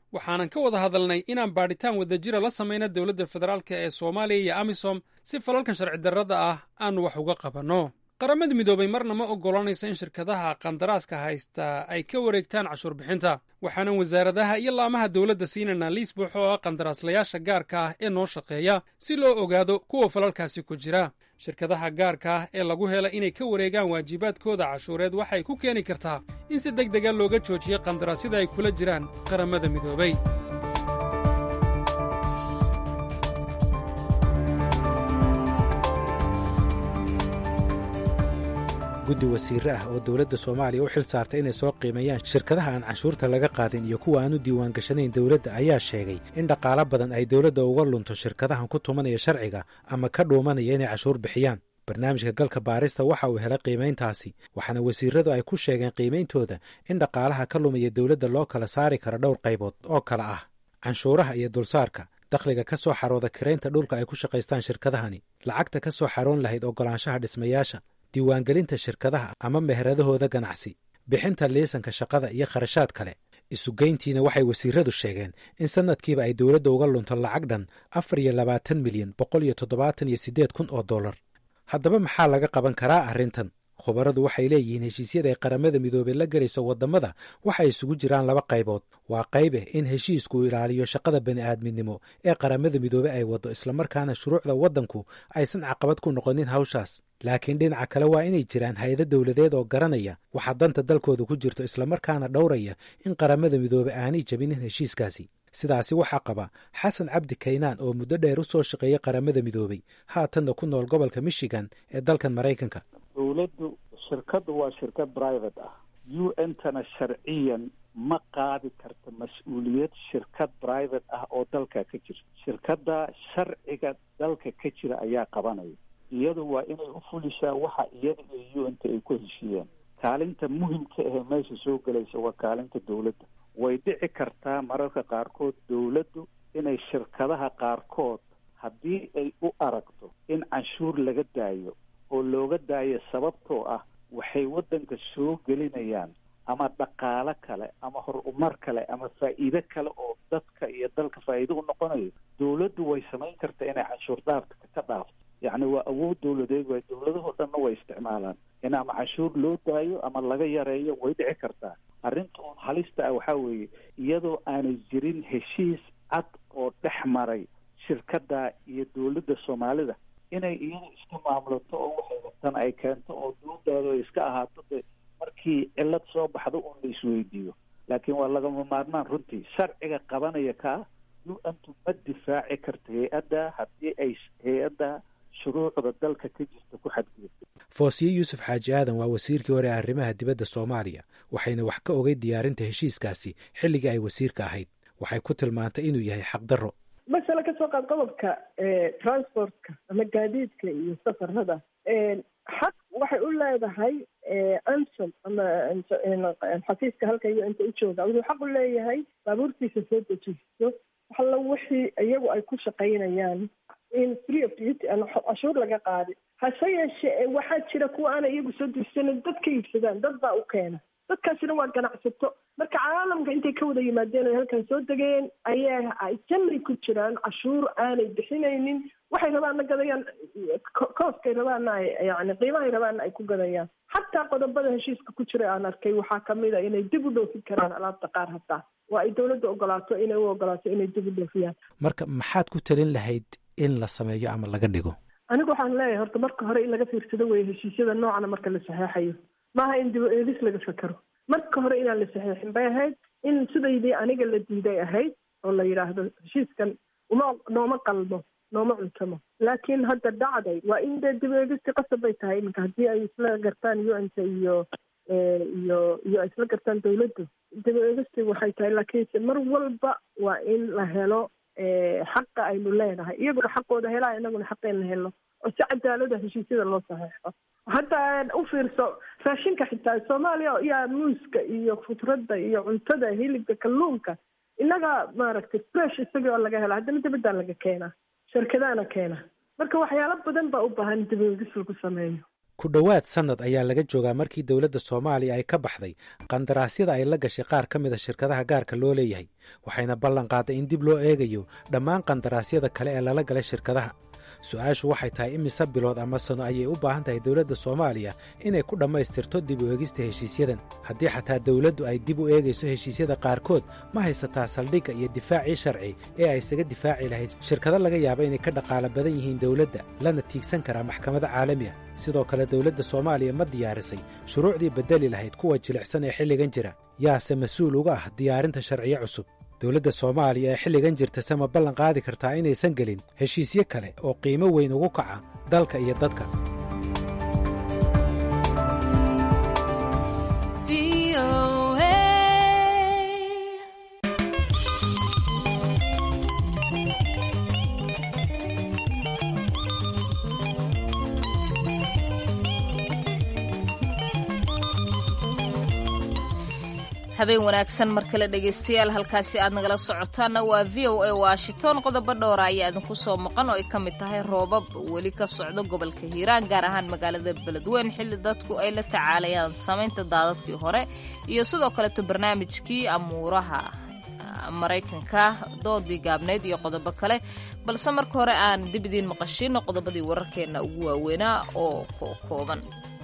waxaanan ka wada hadalnay inaan baadhitaan wadajira la samayna dowladda federaalk ee soomaaliya iyo amisom si falalkan sharci darrada ah aanu wax uga qabanno qaramada midoobay marna ma oggolanaysa in shirkadaha qandaraaska haysta ay ka wareegtaan cashuur bixinta waxaanan wasaaradaha iyo laamaha dowladda siinaynaa liis buuxo oo ah qandaraaslayaasha gaarka ah ee noo shaqeeya si loo ogaado kuwa falalkaasi ku jira shirkadaha gaarka ah ee lagu hela inay ka wareegaan waajibaadkooda cashuureed waxay ku keeni kartaa in si deg dega looga joojiyo qandaraasyada ay kula jiraan qaramada midoobay guddi wasiire ah oo dowladda soomaaliya u xil saartay inay soo qiimeeyaan shirkadaha aan canshuurta laga qaadin iyo kuwa aan u diiwaan gashanayn dowladda ayaa sheegay in dhaqaalo badan ay dowladda uga lunto shirkadahan ku tumanaya sharciga ama ka dhuumanaya inay canshuur bixiyaan barnaamijka galka baarista waxa uu helay qiimayntaasi waxaana wasiiradu ay ku sheegeen qiimayntooda in dhaqaalaha ka lumaya dowladda loo kala saari karo dhowr qaybood oo kale ah canshuuraha iyo dulsaarka dakhliga ka soo xarooda kiraynta dhulka ay ku shaqaystaan shirkadahani lacagta ka soo xaroon lahayd oggolaanshaha dhismayaasha diiwaangelinta shirkadaha ama meheradahooda ganacsi bixinta liisanka shaqada iyo kharashaad kale isugeyntiina waxay wasiiradu sheegeen in sannadkiiba ay dowladda uga lunto lacag dhan afar iyo labaatan milyan boqol iyo toddobaatan iyo siddeed kun oo dollar haddaba maxaa laga qaban karaa arrintan khubaradu waxay leeyihiin heshiisyada ay qaramada midoobey la gelayso waddamada waxay isugu jiraan laba qaybood waa qaybe in heshiisku ilaaliyo shaqada bani'aadminimo ee qaramada midoobe ay waddo islamarkaana shuruucda waddanku aysan caqabad ku noqonin hawshaas laakiin dhinaca kale waa inay jiraan hay-ado dowladeed oo garanaya waxa danta dalkooda ku jirto islamarkaana dhowraya in qaramada midoobe aanay jabinin heshiiskaasi sidaasi waxaa qaba xasan cabdi kaynaan oo muddo dheer u soo shaqeeyey qaramada midoobey haatanna ku nool gobolka michigan ee dalkan maraykanka dowladdu shirkaddu waa shirkad private ah u n tana sharciyan ma qaadi karta mas-uuliyad shirkad private ah oo dalka ka jirta shirkadda sharciga dalka ka jira ayaa qabanaya iyadu waa inay u fulishaa waxa iyada iyo u n ta ay ku heshiiyeen kaalinta muhimka ahee meesha soo gelaysa waa kaalinta dowladda way dhici kartaa mararka qaarkood dowladdu inay shirkadaha qaarkood haddii ay u aragto in canshuur laga daayo oo looga daayo sababtoo ah waxay waddanka soo gelinayaan ama dhaqaalo kale ama horumar kale ama faa'iido kale oo dadka iyo dalka faa'iido u noqonayo dowladdu way samayn kartaa inay canshuur dhaafka ka dhaafto yacni waa awood dowladeed waay dowladahoo dhanna way isticmaalaan in ama canshuur loo daayo ama laga yareeyo way dhici kartaa arrinta uun halista ah waxaa weeye iyadoo aanay jirin heshiis cad oo dhex maray shirkadda iyo dowladda soomaalida inay iyada iska maamulato oo waxay rabtaan ay keento oo doodaado ay iska ahaato de markii cillad soo baxdo uun la isweydiiyo laakiin waa lagama maarmaan runtii sharciga qabanaya kaa u antu ma difaaci karta hay-adda haddii ay hay-adda shuruucda dalka ka jirta ku xadgudubto foosiye yuusuf xaaji aadan waa wasiirkii hore ee arrimaha dibadda soomaaliya waxayna wax ka ogay diyaarinta heshiiskaasi xilligii ay wasiirka ahayd waxay ku tilmaantay inuu yahay xaqdarro masale ka soo qaad qodobka transportka ama gaadiidka iyo safarada xaq waxay u leedahay ansom ama xafiiska halka iyo inta u jooga wuxuu xaq u leeyahay baabuurtiisa soo dejisto waxalla wixii iyagu ay ku shaqaynayaan in free of duty aan cashuur laga qaadi hase yeeshee waxaa jira kuwa aanay iyagu soo dejisanin dad ka iibsadaan dad baa u keena dadkaasina waa ganacsato marka caalamka intay ka wada yimaadeen ay halkan soo degeen ayaa ay jannay ku jiraan cashuur aanay bixinaynin waxay rabaanna gadayaan kooskay rabaanna ay yani qiimahay rabaanna ay ku gadayaan xataa qodobada heshiiska ku jira aan arkay waxaa kamid a inay dib u dhoofin karaan alaabta qaar hataa waa ay dowladda ogolaato inay u ogolaato inay dib u dhoofiyaan marka maxaad ku talin lahayd in la sameeyo ama laga dhigo anigu waxaan leeyahay horta marka hore in laga fiirsado weye heshiisyada noocana marka la saxeexayo maaha in dib eedis laga fakero marka hore inaan la saxeexin bay ahayd in sidaydii aniga la diiday ahayd oo la yidhaahdo heshiiskan uma nooma qalmo nooma cuntamo laakiin hadda dhacday waa in dee dib eegisti qasab bay tahay iminka haddii ay isla gartaan u n t iyo iyo iyo ay isla gartaan dawladdu dib eegisti waxay tahay laakiinse mar walba waa in la helo xaqa aynu leenahay iyaguna xaqooda helaa inaguna xaqeena helo oo si cadaalada heshiisyada loo saxeexo hadda u fiirso raashinka xitaa soomaaliya yaa muuska iyo khudradda iyo cuntada hilibka kalluunka innaga maaragtay fresh isagii oo laga hela haddana dibaddaa laga keenaa shirkadaana keena marka waxyaalo badan baa u baahan dibadis lagu sameeyo ku dhowaad sannad ayaa laga joogaa markii dowladda soomaaliya ay ka baxday qandaraasyada ay la gashay qaar ka mid a shirkadaha gaarka loo leeyahay waxayna ballan qaaday in dib loo eegayo dhammaan qandaraasyada kale ee lala galay shirkadaha su-aashu waxay tahay imise bilood ama sano ayay u baahan tahay dowladda soomaaliya inay ku dhammaystirto dib u eegista heshiisyadan haddii xataa dowladdu ay dib u eegayso heshiisyada qaarkood ma haysataa saldhigga iyo difaacii sharci ee ay isaga difaaci lahayd shirkado laga yaaba inay ka dhaqaala badan yihiin dowladda lana tiigsan karaa maxkamado caalami ah sidoo kale dowladda soomaaliya ma diyaarisay shuruucdii beddeli lahayd kuwa jilicsan ee xilligan jira yaase mas-uul uga ah diyaarinta sharciyo cusub dowladda soomaaliya ee xilligan jirta se ma ballan qaadi kartaa inaysan gelin heshiisyo kale oo qiimo weyn ugu kaca dalka iyo dadka habeen wanaagsan mar kale dhegaystayaal halkaasi aad nagala socotaanna waa v o a washington qodobo dhowra ayaa idinku soo maqan oo ay ka mid tahay roobab weli ka socdo gobolka hiiraan gaar ahaan magaalada beledweyn xilli dadku ay la tacaalayaan samaynta daadadkii hore iyo sidoo kaleeto barnaamijkii amuuraha maraykanka doodii gaabnayd iyo qodobo kale balse marka hore aan dib idiin maqashiino qodobadii wararkeenna ugu waaweynaa oo kooban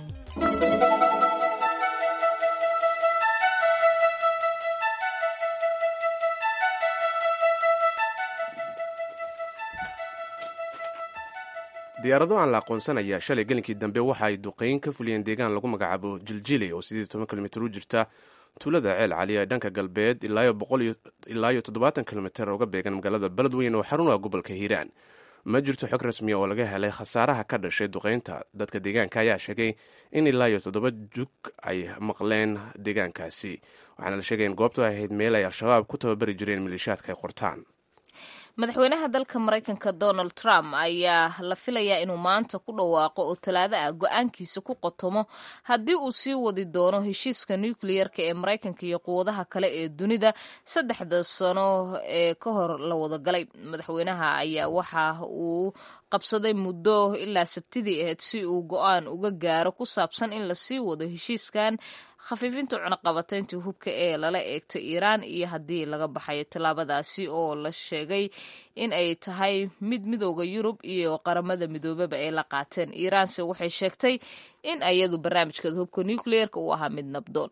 diyaarado aan la aqoonsanaya shalay gelinkii dambe waxa ay duqeyn ka fuliyeen deegaan lagu magacaabo jiljili oo sidii toban kilomitr u jirta tuulada ceel cali ee dhanka galbeed ilaa iyo toddobaatan kilomitr uga beegan magaalada beledweyn oo xaruna gobolka hiiraan ma jirto xog rasmiya oo laga helay khasaaraha ka dhashay duqeynta dadka deegaanka ayaa sheegay in ilaa iyo toddoba jug ay maqleen deegaankaasi waxaana la sheegay in goobtu ay ahayd meel ay al-shabaab ku tababari jireen maleeshiyaadka ay qortaan madaxweynaha dalka maraykanka donald trump ayaa la filayaa inuu maanta ku dhawaaqo oo talaado ah go-aankiisa ku qotomo haddii uu sii wadi doono heshiiska nukliyerka ee maraykanka iyo quwadaha kale ee dunida saddexda sano ee ka hor la wadagalay madaxweynaha ayaa waxa uu qabsaday muddo ilaa sabtidii ahayd si uu go-aan uga gaaro ku saabsan in lasii wado heshiiskan khafiifinta cunaqabataynta hubka ee lala eegto iiraan iyo haddii laga baxayo tallaabadaasi oo la sheegay in ay tahay mid midooda yurub iyo qaramada midoobaba ay la qaateen iiraanse waxay sheegtay in ayadu barnaamijkeeda hubka nucleerka uu ahaa mid nabdoon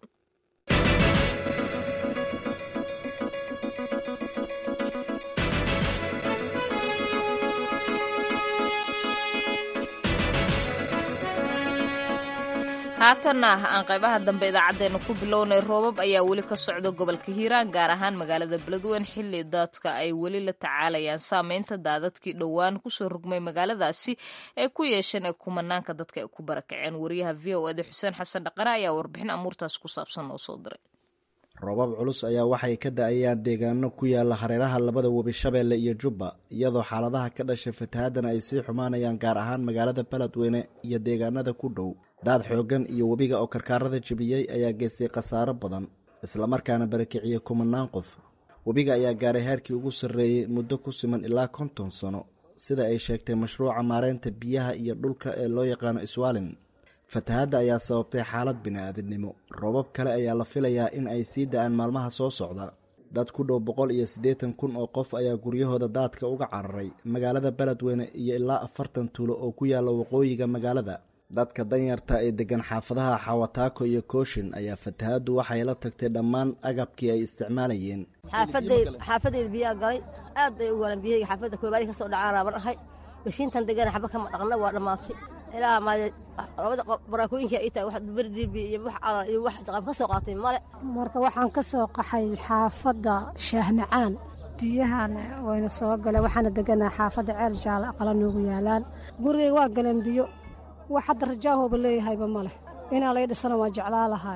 haatanna aan qaybaha dambe idaacaddeenna ku bilownay roobab ayaa weli ka socda gobolka hiiraan gaar ahaan magaalada beledweyn xilli dadka ay weli la tacaalayaan saameynta daadadkii dhowaan kusoo rogmay magaaladaasi ay ku yeesheen ee kumanaanka dadka ay ku barakaceen wariyaha v o eda xuseen xasan dhaqane ayaa warbixin amuurtaas ku saabsan noo soo diray roobab culus ayaa waxay ka da-ayaan deegaano ku yaala hareeraha labada webi shabeelle iyo jubba iyadoo xaaladaha ka dhashay fatahaadana ay sii xumaanayaan gaar ahaan magaalada beledweyne iyo deegaanada ku dhow daad xooggan iyo webiga oo karkaarada jebiyey ayaa geystay khasaaro badan islamarkaana barakiciyey kumanaan qof webiga ayaa gaaray heerkii ugu sarreeyey muddo ku siman ilaa konton sano sida ay sheegtay mashruuca maareynta biyaha iyo dhulka ee loo yaqaano iswaalin fatahaadda ayaa sababtay xaalad bini-aadinimo roobab kale ayaa la filayaa in ay sii da-aan maalmaha soo socda dad ku dhow boqol iyo siddeetan kun oo qof ayaa guryahooda daadka uga cararay magaalada beledweyne iyo ilaa afartan tuulo oo ku yaalla waqooyiga magaalada dadka danyarta ee degan xaafadaha xawataako iyo kooshin ayaa fatahaaddu waxay la tagtay dhammaan agabkii ay isticmaalayeen xaafadeyda biyaa galay aad bay u galan biyahayga xaafadda koobaadi ka soo dhacaan raaban ahay mashiintan degana xaba kama dhaqna waa dhammaatay ilaa maade labada baraakooyinka ay tahay wax berdibi iyo wax calal iyo wax jaqab ka soo qaatay male marka waxaan ka soo qaxay xaafadda shaahmacaan biyahana wayna soo galeen waxaana deganaa xaafadda ceel jaala aqala noogu yaalaan gurigayga waa galeen biyo wax hadda rajaahooba leeyahayba ma leh inaa lay dhisana waa jeclaa lahay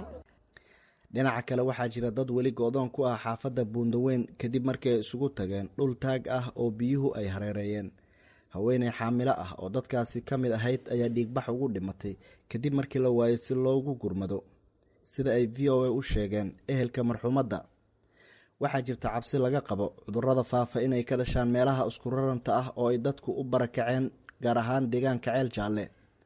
dhinaca kale waxaa jira dad weli go-doon ku ah xaafadda buundaweyn kadib markii ay isugu tageen dhul taag ah oo biyuhu ay hareereeyeen haweeney xaamilo ah oo dadkaasi ka mid ahayd ayaa dhiigbax ugu dhimatay kadib markii la waayay si loogu gurmado sida ay v o a u sheegeen ehelka marxuumadda waxaa jirta cabsi laga qabo cudurrada faafa inay ka dhashaan meelaha iskuraranta ah oo ay dadku u barakaceen gaar ahaan deegaanka ceel jaalle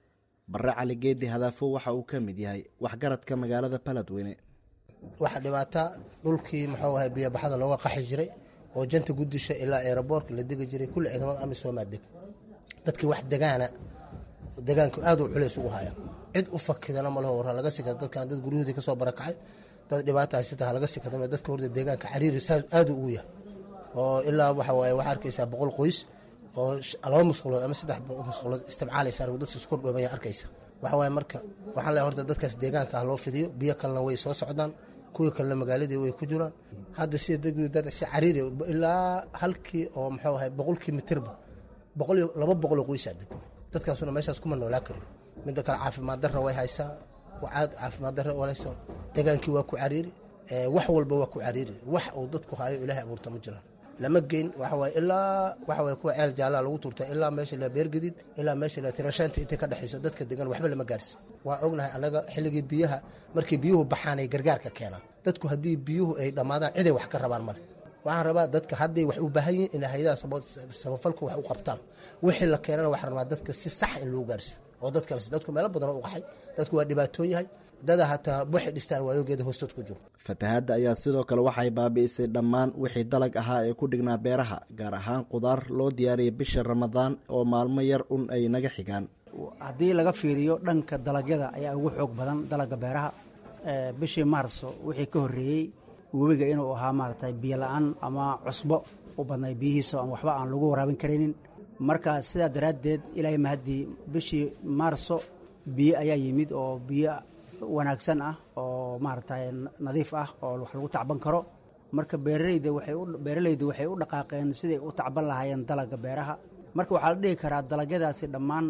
barre cali geedi hadaafo waxa uu ka mid yahay waxgaradka magaalada baladweyne waxaa dhibaata dhulkii muxuu ahay biyobaxada looga qaxi jiray oo janta gudisha ilaa eeraboorka la degi jiray kulli ciidamada amisomaa deg dadkii wax degaana degaanku aad uu culays ugu haya cid u fakidana malaho warra laga sikada dadkan dad guryahoodii kasoo barakacay dad dhibaata haysata laga sikada dadka horta deegaanka cariiri aad ugu yahay oo ilaa waxa waaye waxaa arkaysaa boqol qoys oo laba musqulood ama saddex musqulood istimcaalaysa dadka isku dhoomaya arkaysa waxa waaye marka waxaan leeyahay horta dadkaas deegaanka ah loo fidiyo biyo kalena way soo socdaan kuwii kalena magaaladii way ku jiraan hadda sida dad si cariiri ilaa halkii oo muxuu ahay boqolkii mitirba boqol iyo laba boqoloo qoysaa deg dadkaasuna meeshaas kuma noolaa karo midda kale caafimaad darra way haysaa caad caafimaad darra walaysa degaankii waa ku cariiri wax walba waa ku cariiri wax uu dadku hayo ilaahay abuurta ma jiraan lama geyn waxa waaye ilaa waxa waaye kuwa ceel jaallaa lagu turta ilaa meesha la beergedid ilaa meesha la tirashaanta intay ka dhexayso dadka degan waxba lama gaarsi waa ognahay annaga xilligii biyaha markii biyuhu baxaan ay gargaarka keenaan dadku haddii biyuhu ay dhammaadaan ciday wax ka rabaan male waxaan rabaa dadka hadday wax u baahan yihin in hay-adaha samafalku wax u qabtaan wixii la keenana waxaan rabaa dadka si sax in loo gaarsiyo oo dadka dadku meelo badan u qaxay dadku waa dhibaatoon yahay dada hataa waxay dhistaan waayogeeda hoostood ku jiro fatahaadda ayaa sidoo kale waxay baabi'isay dhammaan wixii dalag ahaa ee ku dhignaa beeraha gaar ahaan qudaar loo diyaariyay bisha ramadaan oo maalmo yar un ay naga xigaan haddii laga fiiriyo dhanka dalagyada ayaa ugu xoog badan dalagga beeraha bishii maarso wixii ka horreeyey webiga inuu ahaa maaragtay biyo la-aan ama cusbo u badnay biyihiisa aan waxba aan lagu waraabin karaynin marka sidaa daraaddeed ilaahay mahaddii bishii maarso biyo ayaa yimid oo biyo wanaagsan ah oo maaragtay nadiif ah oo wax lagu tacban karo marka beeraleyda waxay u beeraleydu waxay u dhaqaaqeen siday u tacban lahaayeen dalagga beeraha marka waxaa la dhihi karaa dalagyadaasi dhammaan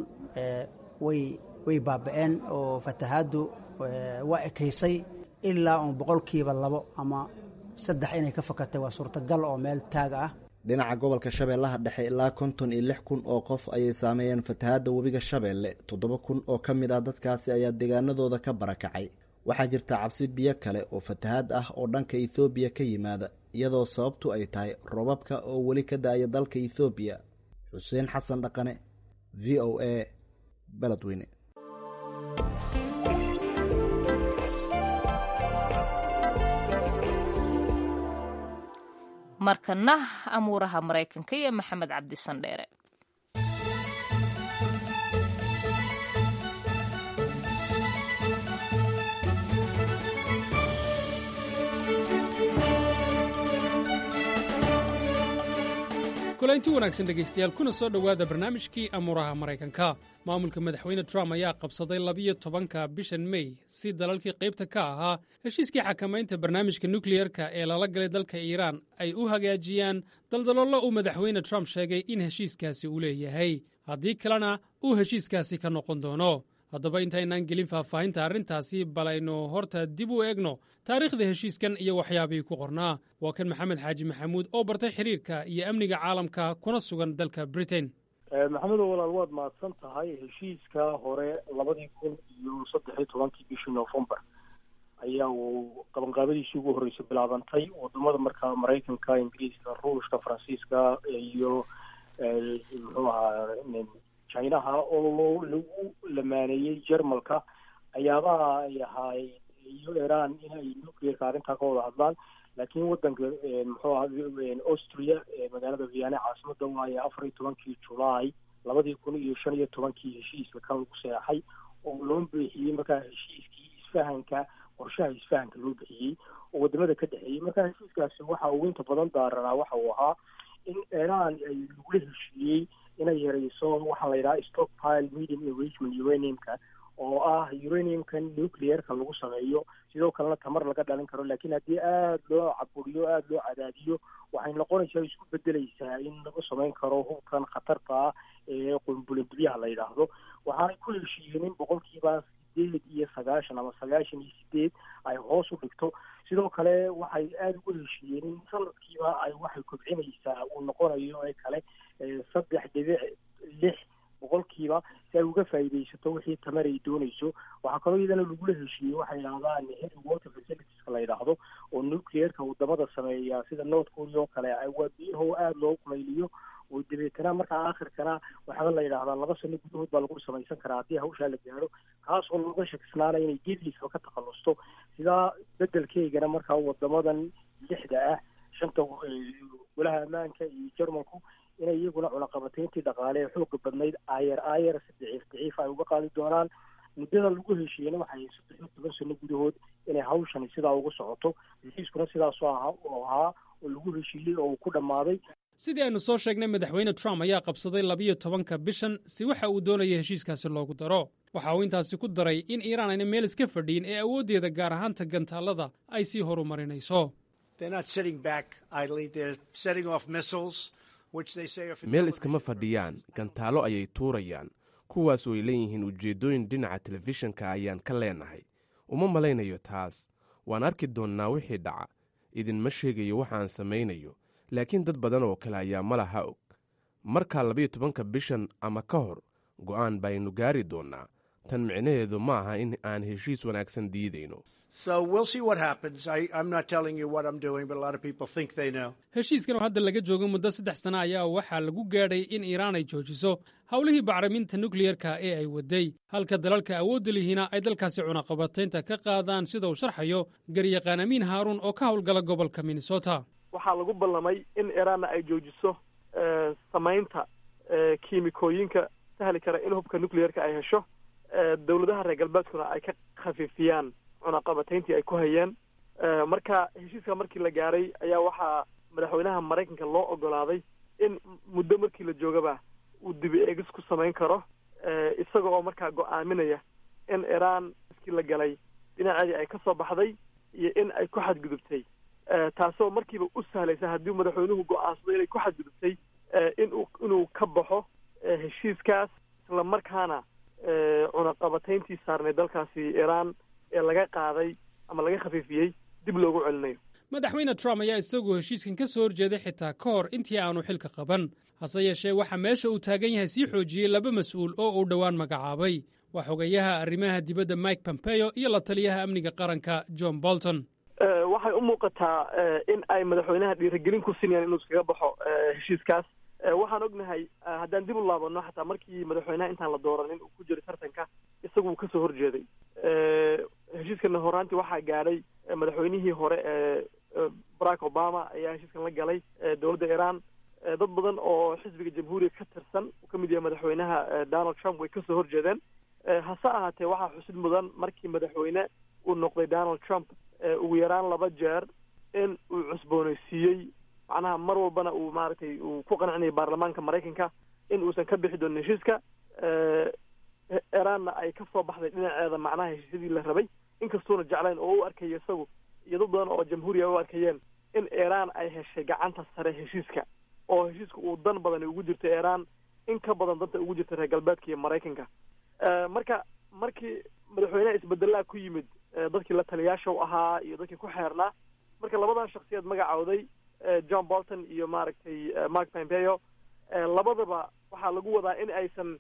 way way baaba'een oo fatahaaddu waa ekaysay ilaa uun boqolkiiba labo ama saddex inay ka fakatay waa suurtagal oo meel taag ah dhinaca gobolka shabeellaha dhexe ilaa konton iyo lix kun oo qof ayay saameeyeen fatahaadda webiga shabeelle toddoba kun oo ka mid ah dadkaasi ayaa deegaanadooda ka barakacay waxaa jirta cabsi biyo kale oo fatahaad ah oo dhanka ethoobiya ka yimaada iyadoo sababtu ay tahay robabka oo weli ka da-aya dalka ethoobiya xuseen xasan dhaqane v o a beledweyne markana amuuraha maraykanka iyo maxamed cabdi sandheere kulaynti wanaagsan dhegaystayaal kuna soo dhowaada barnaamijkii amuuraha maraykanka maamulka madaxweyne trump ayaa qabsaday labiyo tobanka bishan mey si dalalkii qaybta ka ahaa heshiiskii xakamaynta barnaamijka nukliyerka ee lala galay dalka iiraan ay u hagaajiyaan daldaloollo uu madaxweyne trump sheegay in heshiiskaasi uu leeyahay haddii kalena uu heshiiskaasi ka noqon doono haddaba intaynaan gelin faahfaahinta arrintaasi bal aynu horta dib u eegno taariikhda heshiiskan iyo waxyaabihii ku qornaa waa kan maxamed xaaji maxamuud oo bartay xiriirka iyo amniga caalamka kuna sugan dalka britain maxamedow walaal waad mahadsan tahay heshiiska hore labadii kun iyo saddex iyo tobankii bishii november ayaa uu qabanqaabadiisii ugu horreysay bilaabantay wadamada markaa maraykanka ingiriiska ruushka faransiiska iyo muxuu ahaa chinaha oo lagu lamaaneeyey jermalka ayaabaha ay ahaay iyo iran inay nuclearka arrintaa ka wada hadlaan laakiin wadanka muxuu aha austria magaalada viane caasimada waaye afar iyo tobankii julaay labadii kun iyo shan iyo tobankii heshiiska kan lagu seexay oo loo bixiyey markaa heshiiskii isfahanka qorshaha isfahanka loo bixiyey oo wadamada ka dhexeeyey markaa heshiiskaasi waxa uu inta badan daaranaa waxa uu ahaa in iran ay lagula heshiiyey inay yareyso waxaa la yidhaha stockpile medium enrichment uraniumka oo ah uraniumka nuclearka lagu sameeyo sidoo kalena tamar laga dhalin karo laakiin haddii aada loo caburiyo aada loo cadaadiyo waxay noqonaysaa isku bedeleysaa in lagu samayn karo hubkan khatarta ah ee qunbulindibyaha la yidhaahdo waxaanay ku heshiiyeen in boqolkiiba sideed iyo sagaashan ama sagaashan iyo sideed ay hoos u dhigto sidoo kale waxay aada ugu heshiiyeen in sanadkiiba ay waxay kobcinaysaa uu noqonayo ee kale saddex dhibic lix boqolkiiba si ay uga faa'iidaysato wixii tamar ay doonayso waxaa kaloo iyadana lagula heshiiyey waxay yidhahdaan heavy water facilitieska la yidhaahdo oo nuclearka wadamada sameeya sida north korea oo kale waa biyaho aada loo kulayliyo oo dabeetana markaa aakhirkana waxaaba la yidhaahdaa laba sano gudahood baa lagu samaysan karaa haddii hawshaa la gaadho kaasoo looga shakisnaanaya inay geedkiisaba ka takhalusto sidaa bedelkeygana markaa wadamadan lixda ah shanta golaha ammaanka iyo jermanku inay iyaguna cunaqabatayntii dhaqaale ee xooga badnayd aayar aayar si daciif daciif ay uga qaadi doonaan muddada lagu heshiiyena waxay saddex iyo toban sano gudahood inay hawshani sidaa ugu socoto heshiiskuna sidaasoo ahaa oo ahaa oo lagu heshiiyey oo uu ku dhammaaday sidii aynu soo sheegnay madaxweyne trump ayaa qabsaday labiyo tobanka bishan si waxa uu doonaya heshiiskaasi loogu daro waxa uu intaasi ku daray in iiraan ayna meel iska fadhiyin ee awooddeeda gaar ahaanta gantaallada ay sii horumarinayso meel iskama fadhiyaan gantaallo ayay tuurayaan kuwaasoo ay leeyihiin ujeeddooyin dhinaca telefishinka ayaan ka leenahay uma malaynayo taas waan arki doonnaa wixii dhaca idinma sheegayo waxaan samaynayo laakiin dad badan oo kale ayaa malaha og markaa labiyo tobanka bishan ama ka hor go'aan baynu gaari doonnaa tan micnaheedu ma aha in aan heshiis wanaagsan diidayno heshiiskan oo hadda laga joogo muddo saddex sana ayaa waxaa lagu gaadhay in iiraan ay joojiso howlihii bacriminta nukliyerka ee ay waday halka dalalka awoodda lihiina ay dalkaasi cunaqabataynta ka qaadaan sida uu sharxayo garyaqaan amiin haaruun oo ka howlgala gobolka minnesota waxaa lagu ballamay in iiraanna ay joojiso samaynta kiimikooyinka sahli kara in hubka nucleerka ay hesho dowladaha reer galbeedkuna ay ka khafiifiyaan cunaqabatayntii ay ku hayeen marka heshiiska markii la gaaray ayaa waxaa madaxweynaha maraykanka loo ogolaaday in muddo markii la joogaba uu dibi eegis ku samayn karo isaga oo markaa go-aaminaya in iiraan iskii la galay dhinaceedii ay ka soo baxday iyo in ay ku xadgudubtay taasoo markiiba u sahlaysa haddii madaxweynuhu go-aansado inay ku xadgudubtay inuu inuu ka baxo heshiiskaas isla markaana cunaqabatayntii saarnay dalkaasi iiraan ee laga qaaday ama laga khafiifiyey dib loogu celinayo madaxweyne trump ayaa isaguo heshiiskan ka soo horjeeday xitaa ka hor intii aanu xilka qaban hase yeeshee waxaa meesha uu taagan yahay sii xoojiyey laba mas-uul oo uu dhowaan magacaabay waa xogayaha arrimaha dibadda mike pompeo iyo la taliyaha amniga qaranka john bolton waxay u muuqataa in ay madaxweynaha dhiirigelin ku sinayaan inuu iskaga baxo heshiiskaas waxaan ognahay haddaan dib u laabano xataa markii madaxweynaha intaan la dooranin uu ku jiray tartanka isagu uu kasoo horjeeday heshiiskana horaantii waxaa gaadhay madaxweynihii hore ee barack obama ayaa heshiiskan la galay dowladda iiraan dad badan oo xisbiga jamhuuriga ka tirsan uu ka mid yahay madaxweynaha donald trump way kasoo horjeedeen hase ahaatee waxaa xusid mudan markii madaxweyne uu noqday donald trump ugu yaraan laba jeer in uu cusboonaysiiyey macnaha mar walbana uu maaragtay uu ku qancinayay baarlamaanka maraykanka in uusan ka bixi doonin heshiiska iiraanna ay ka soo baxday dhinaceeda macnaha heshiisyadii la rabay inkastuuna jeclayn oo u arkayo isagu iyo dad badan oo jamhuuriya u arkayeen in iiraan ay heshay gacanta sare heshiiska oo heshiiska uu dan badani ugu jirto iiraan in ka badan danta ugu jirta reer galbeedka iyo maraykanka marka markii madaxweynaha isbedelaa ku yimid dadkii la taliyaasha u ahaa iyo dadkii ku xeernaa marka labadan shaksiyaed magacooday john bolton iyo maaragtay mark pompeo labadaba waxaa lagu wadaa in aysan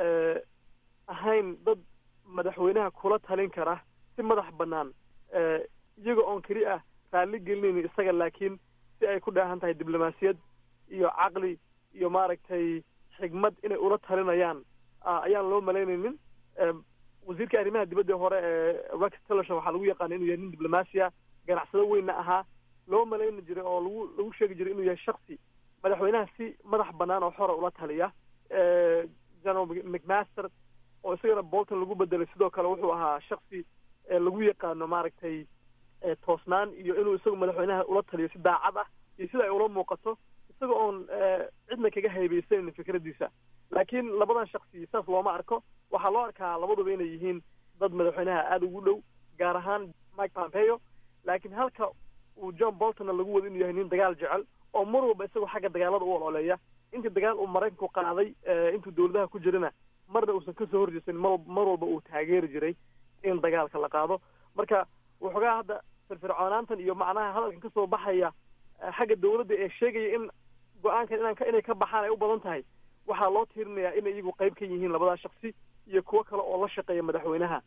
ahayn dad madaxweynaha kula talin kara si madax bannaan iyaga oon keli ah raalli gelinaynin isaga laakiin si ay ku dheehan tahay diblomaasiyad iyo caqli iyo maaragtay xigmad inay ula talinayaan ayaan loo malaynaynin wasiirka arrimaha dibadda hore ee rex tillerson waxaa lagu yaqaana inuu yahay nin diblomaasiya ganacsado weynna ahaa loo malayni jiray oo lagu lagu sheegi jiray inuu yahay shaksi madaxweynaha si madax bannaan oo xora ula taliya general mcmaster oo isagana bolton lagu bedelay sidoo kale wuxuu ahaa shaksi lagu yaqaano maaragtay toosnaan iyo inuu isagu madaxweynaha ula taliyo si daacad ah iyo sida ay ula muuqato isaga oon cidna kaga haybaysanin fikraddiisa laakiin labadan shaksi saas looma arko waxaa loo arkaa labaduba inay yihiin dad madaxweynaha aada ugu dhow gaar ahaan mike pompeo laakiin halka uu john boltonna lagu wado inuu yahay nin dagaal jecel oo mar walba isagoo xagga dagaalada u ololeeya intii dagaal uu maraykanku qaaday intuu dowladaha ku jirana marna uusan kasoo horjeesanin mar mar walba uu taageeri jiray in dagaalka la qaado marka waxoogaa hadda firfircoonaantan iyo macnaha hadalkan kasoo baxaya xagga dowladda ee sheegaya in go-aankan inaan inay ka baxaan ay u badan tahay waxaa loo tiirinayaa inay iyagu qayb ka yihiin labadaa shaksi iyo kuwo kale oo la shaqeeya madaxweynaha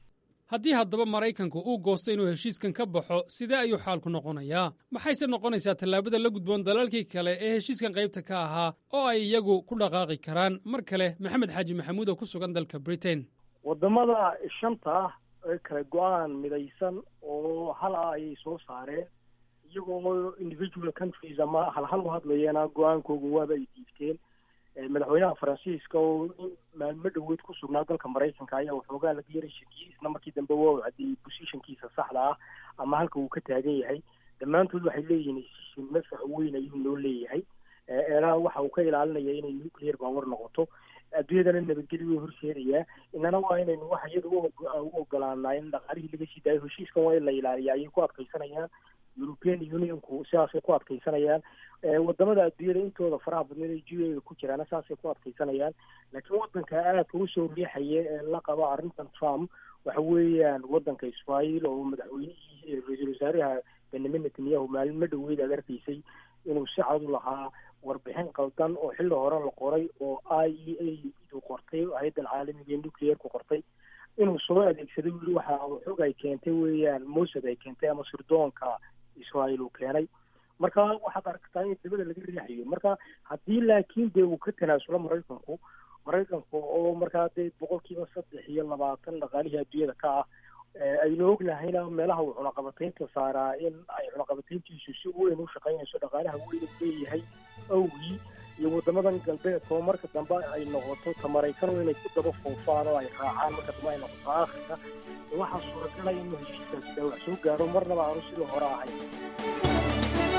haddii haddaba maraykanku uu goosto inuu heshiiskan ka baxo sidee ayuu xaalku noqonayaa maxayse noqonaysaa tallaabada la gudboon dalalkii kale ee heshiiskan qaybta ka ahaa oo ay iyagu ku dhaqaaqi karaan mar kale maxamed xaaji maxamuud oo ku sugan dalka britain wadamada shanta ah ee kale go-aan midaysan oo hal ah ayay soo saareen iyagoo individual countries ama halhal u hadlayeena go-aankooga waaba ay diibteen madaxweynaha faransiiska oo maalmo dhoweed ku sugnaa dalka maraykanka ayaa waxoogaa laga yaray shakiyey isla markii dambe waa u caddeeyey positionkiisa saxda ah ama halka uu ka taagan yahay dhammaantood waxay leeyihiin heshiishin mafax weyn ayuu noo leeyahay eelaha waxa uu ka ilaalinaya inay nuclear power noqoto adduunyadana nabadgelyo way horseedayaa inana waa inaynu waxa iyada u ogolaanaa in dhaqaalihii laga sii daayo heshiiskan waa in la ilaaliya ayay ku adkaysanayaan european unionku sidaasay ku adkaysanayaan wadamada adduunyada intooda faraha badneed ee g a ku jiraana saasay ku adkaysanayaan laakiin wadanka aadka usoo riixaya ee la qaba arrintan trump waxa weeyaan wadanka israel oo madaxweynihii ra-iisul wasaaraha benyamin netanyahu maalmo dhoweyd aad arkaysay inuu si cad u lahaa warbixin qaldan oo xilli hore la qoray oo i e a du qortay hay-addan caalamiga ee nuclearku qortay inuu soo adeegsaday wili waxa xog ay keentay weeyaan mosad ay keentay ama sirdoonka israel uu keenay marka waxaad aragtaa in dabada laga riixayo marka haddii laakiin dee uu ka tanaasulo maraykanku maraykanku oo markaa dee boqolkiiba saddex iyo labaatan dhaqaalihii adduunyada ka ah aynu ognahayna meelaha uu cunaqabataynta saaraa in ay cunaqabatayntiisu si weyn u shaqaynayso dhaqaalaha weyn u leeyahay awgii iyo wadamadan galbeedka oo marka dambe ay noqoto ta maraykano inay ku daba foofaan oo ay raacaan marka dambe ay noqoto aakhirka waxaa suuragalaya inuu heshiiskaasi dhaawac soo gaaro marnaba aanu sidii hore ahayn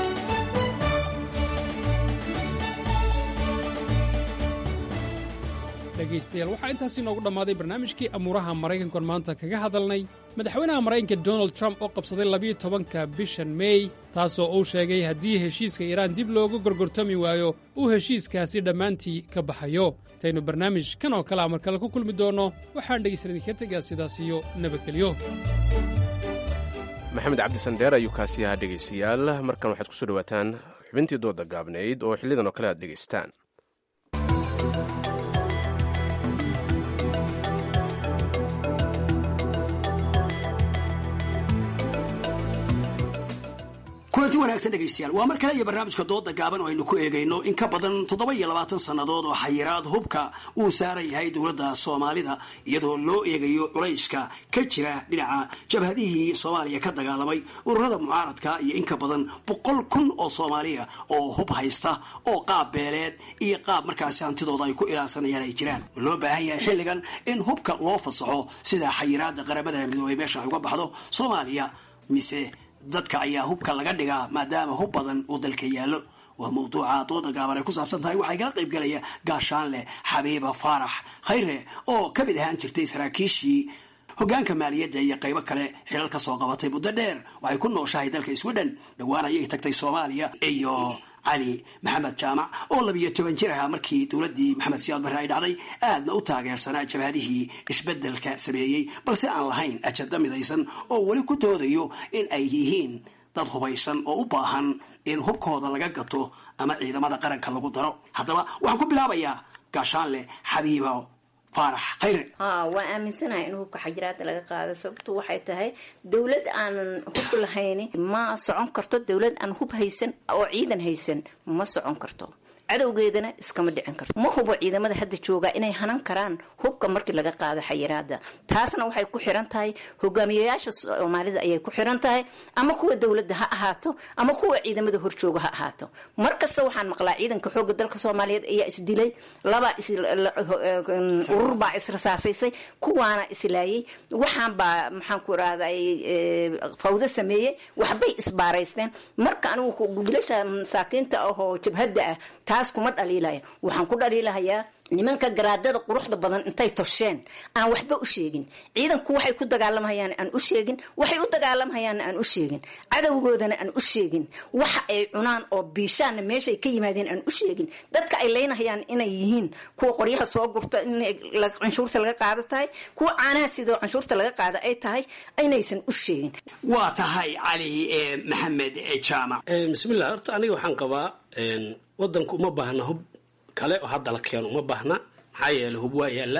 dhegaystayaal waxaa intaasi noogu dhammaaday barnaamijkii amuuraha maraykankan maanta kaga hadalnay madaxweynaha maraykanka donald trump oo qabsaday labiyo tobanka bishan mey taasoo uu sheegay haddii heshiiska iiraan dib loogu gorgortami waayo uu heshiiskaasi dhammaantii ka baxayo intaynu barnaamij kan oo kale a mar kale ku kulmi doonno waxaan dhegaysan idinka tegaa sidaas iyo nabadgelyo maxamed cabdisandheer ayuu kaasi ahaa dhegaystayaal markan waxaad kusoo dhawaataan xubintii dooda gaabnayd oo xillidan oo kale aad dhegaystaan kulanti wanaagsan dhegaystayaal waa mar kale iyo barnaamijka dooda gaaban oo aynu ku eegayno in ka badan toddoba iyo labaatan sannadood oo xayiraad hubka uu saaran yahay dowladda soomaalida iyadoo loo eegayo culayska ka jira dhinaca jabhadihii soomaaliya ka dagaalamay ururada mucaaradka iyo in ka badan boqol kun oo soomaaliya oo hub haysta oo qaab beeleed iyo qaab markaasi hantidooda ay ku ilaalsanayaan ay jiraan loo baahan yahay xilligan in hubka loo fasaxo sida xayiraada qaramada midoobay meesha ay uga baxdo soomaaliya mise dadka ayaa hubka laga dhigaa maadaama hub badan uu dalka yaallo waa mawduuca dooda gaaban ay ku saabsan tahay waxay kala qayb galaya gaashaanleh xabiiba faarax khayre oo ka mid ahaan jirtay saraakiishii hogaanka maaliyadda iyo qaybo kale xilal ka soo qabatay muddo dheer waxay ku nooshahay dalka sweden dhowaan ayay tagtay soomaaliya iyo cali maxamed jaamac oo labiyo toban jir ahaa markii dowladdii maxamed siyaad barre ay dhacday aadna u taageersanaa jabhadihii isbeddelka sameeyey balse aan lahayn ajada midaysan oo weli ku doodayo in ay yihiin dad hubaysan oo u baahan in hubkooda laga gato ama ciidamada qaranka lagu daro haddaba waxaan ku bilaabayaa gaashaanleh xabiibo faarax khayre ha waa aaminsanahay in hubka xajiraada laga qaado sababtu waxay tahay dowlad aanan hub lahayni ma socon karto dowlad aan hub haysan oo ciidan haysan ma socon karto cadowgeedana iskama dhicin karto ma hubo ciidamada hadda jooga inay hanan karaan hubka markii laga qaado xayiraada taasna waxay ku xiran tahay hogaamiyayaasha soomaalida ayay ku xiran tahay ama kuwa dowladda ha ahaato ama kuwa ciidamada horjooga ha ahaato mar kasta waxaan maqlaa ciidanka xooga dalka soomaaliyeed ayaa isdilay laba urur baa israsaasaysay kuwaana islaayay waxaan baa maxaan ku irahday fawdo sameeyey waxbay isbaaraysteen marka anigu wiilasha masaakiinta ahoo jabhadda ah taas kuma dhaliilaya waxaan ku dhaliilahayaa nimanka garaadada quruxda badan intay tosheen aan waxba u sheegin ciidanku waxay ku dagaalamhayaan aan u sheegin waxay u dagaalamhayaan aan u sheegin cadowgoodana aan u sheegin waxa ay cunaan oo biishaanna meeshay ka yimaadeen aan u sheegin dadka ay leynahayaan inay yihiin kuwa qoryaha soo gurta in canshuurta laga qaado tahay kuwa caanaha sidoo canshuurta laga qaada ay tahay inaysan u sheegin waa tahay cali maxamed jaamac bismillah horta aniga waxaan qabaa wadanku uma baahna hub kale oo hadda la keeno uma baahna maxaa yeele hub waa yaallaa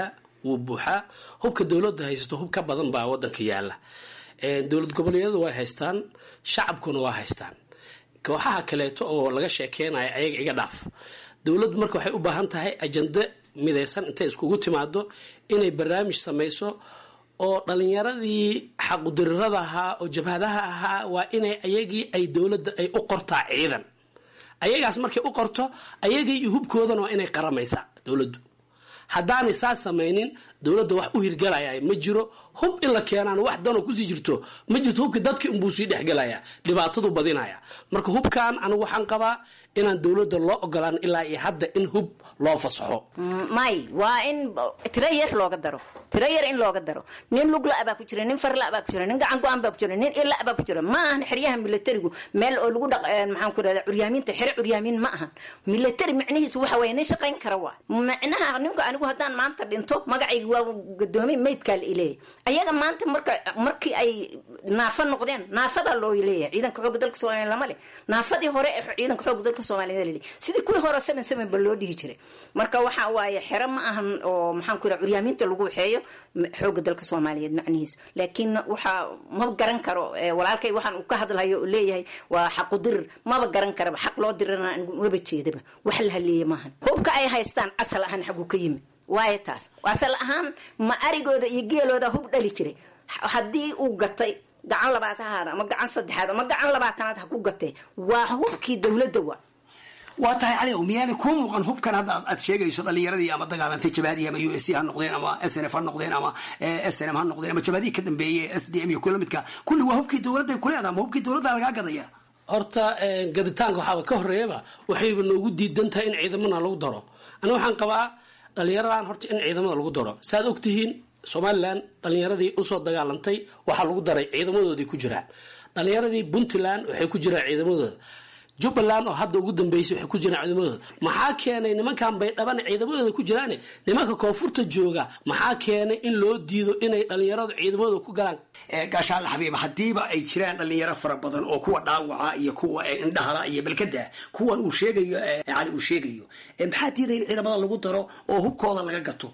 wuu buuxaa hubka dowladda haysato hub ka badan baa wadanka yaala dowlad goboleedyadu way haystaan shacabkuna waa haystaan kooxaha kaleeto oo laga sheekeynayo ayaga iga dhaaf dowladdu marka waxay u baahan tahay ajando midaysan intay iskugu timaado inay barnaamij samayso oo dhalinyaradii xaqudirirada ahaa oo jabhadaha ahaa waa inay ayagii ay dowladda ay u qortaa ciidan ayagaas markay u qorto ayagii iyo hubkoodana waa inay qaramaysaa dowladdu haddaanay saas samaynin dowladda wax u hirgalaya ma jiro hub in la keenaan wax danoo kusii jirto ma jirto hubki dadki unbuu sii dhexgelaya dhibaatadu badinaya marka hubkan anigu waxaan qabaa inaan dowladda loo ogolaan ilaa iyo hadda in hub loo fasaxo may waa in tiro yar looga daro tiro yar in looga daro nin lugla baa ku jira nin farla baa ku jira nin gacan go-an baa ku jira nin ila baa ku jira ma ahan xeryaha militarigu meel oo lagu dhaq maxaan ku rahda curyaamiinta xere curyaamiin ma ahan military micnihiisu waxa waye nin shaqayn kara waa micnaha ninku anigu haddaan maanta dhinto magacayga waa gadoomay maydkaa la ileeyahy ayaga maanta marka markii ay naafa noqdeen naafadaa loo leeyahay ciidanka xooga dalka soomaaliya lama leh naafadii hore ee ciidanka xooga dalka soomaaliya laleeyahay sidii kuwii hore seven seven ba loo dhihi jiray marka waxa waaye xero ma ahan oo maxaan ku raha curyaamiinta lagu waxeeyo xooga dalka soomaaliyeed macnihiisu laakiin waxaa ma garan karo walaalkay waxaan uu ka hadlayo oo leeyahay waa xaqudirir maba garan karaba xaq loo dirana waba jeedaba wax la haleeya maahan hubka ay haystaan asal ahaan xaguu ka yimid waayo taas asal ahaan ma arigooda iyo geelooda hub dhali jiray haddii uu gatay gacan labaatanaad ama gacan saddexaad ama gacan labaatanaad ha ku gatee waa hubkii dowladda waa waa tahay cali miyaana kuu muuqan hubkan hadda aad sheegayso dhalinyaradii ama dagaalantay jabahadii ama u s c ha noqdeen ama s n f ha noqdeen ama s n m ha noqdeen ama jabahadii ka dambeeyey s d m iyo kuwa lamidka kulli waa hubkii dowladda kuleeda ama hubkii dowladda lagaa gadaya horta gaditaanka waxaaba ka horeeyaba waxayba noogu diidan tahay in ciidamana lagu daro aniga waxaan qabaa dhalinyaradan horta in ciidamada lagu daro saaad ogtihiin somalilan dhalinyaradii usoo dagaalantay waxaa lagu daray ciidamadoodii ku jiraan dhalinyaradii puntland waxay ku jiraan ciidamadooda jubbaland oo hadda ugu dambeysay waxay ku jiraan ciidamadooda maxaa keenay nimankan baydhabana ciidamadooda ku jiraane nimanka koonfurta jooga maxaa keenay in loo diido inay dhalinyaradu ciidamadooda ku galaan gaashaalla xabiib haddiiba ay jiraan dhalinyaro fara badan oo kuwa dhaawaca iyo kuwa indhahala iyo balkada kuwan uu sheegayo cali uu sheegayo maxaa diiday in ciidamada lagu daro oo hubkooda laga gato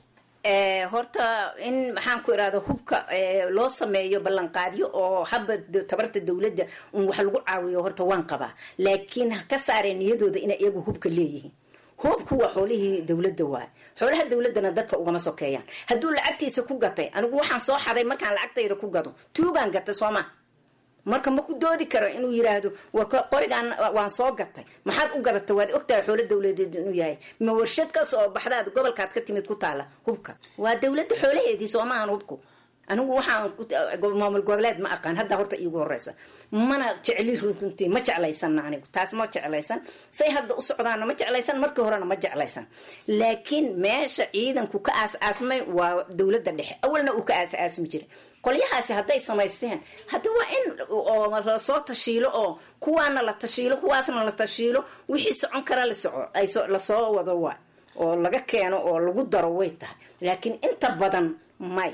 horta in maxaan ku irahda hubka loo sameeyo ballanqaadyo oo haba tabarta dowladda un wax lagu caawiyo horta waan qabaa laakiin ha ka saareen niyadooda inay iyagu hubka leeyihiin hubku waa xoolihii dowladda waay xoolaha dowladdana dadka ugama sokeeyaan hadduu lacagtiisa ku gatay anigu waxaan soo xaday markaan lacagtayda ku gado tuugaan gatay sooma marka ma ku doodi karo inuu yiraahdo war qorigaan waan soo gatay maxaad u gadatay waad ogtahay xoolo dowladeed inuu yahay ma warshad ka soo baxdaad gobolkaad ka timid ku taala hubka waa dowladda xoolaheedii soo maahan hubku anigu waxaan maamul goboleed ma aqaan hadda horta iigu horeysa mana jecli runtii ma jeclaysana anigu taas ma jeclaysan say hadda u socdaana ma jeclaysan markii horena ma jeclaysan laakiin meesha ciidanku ka aas-aasmay waa dowladda dhexe awalna uu ka aas-aasmi jiray qolyahaasi hadday samaysteen hadda waa in lasoo tashiilo oo kuwaana la tashiilo kuwaasna la tashiilo wixii socon kara lasoo wado waa oo laga keeno oo lagu daro way tahay laakiin inta badan may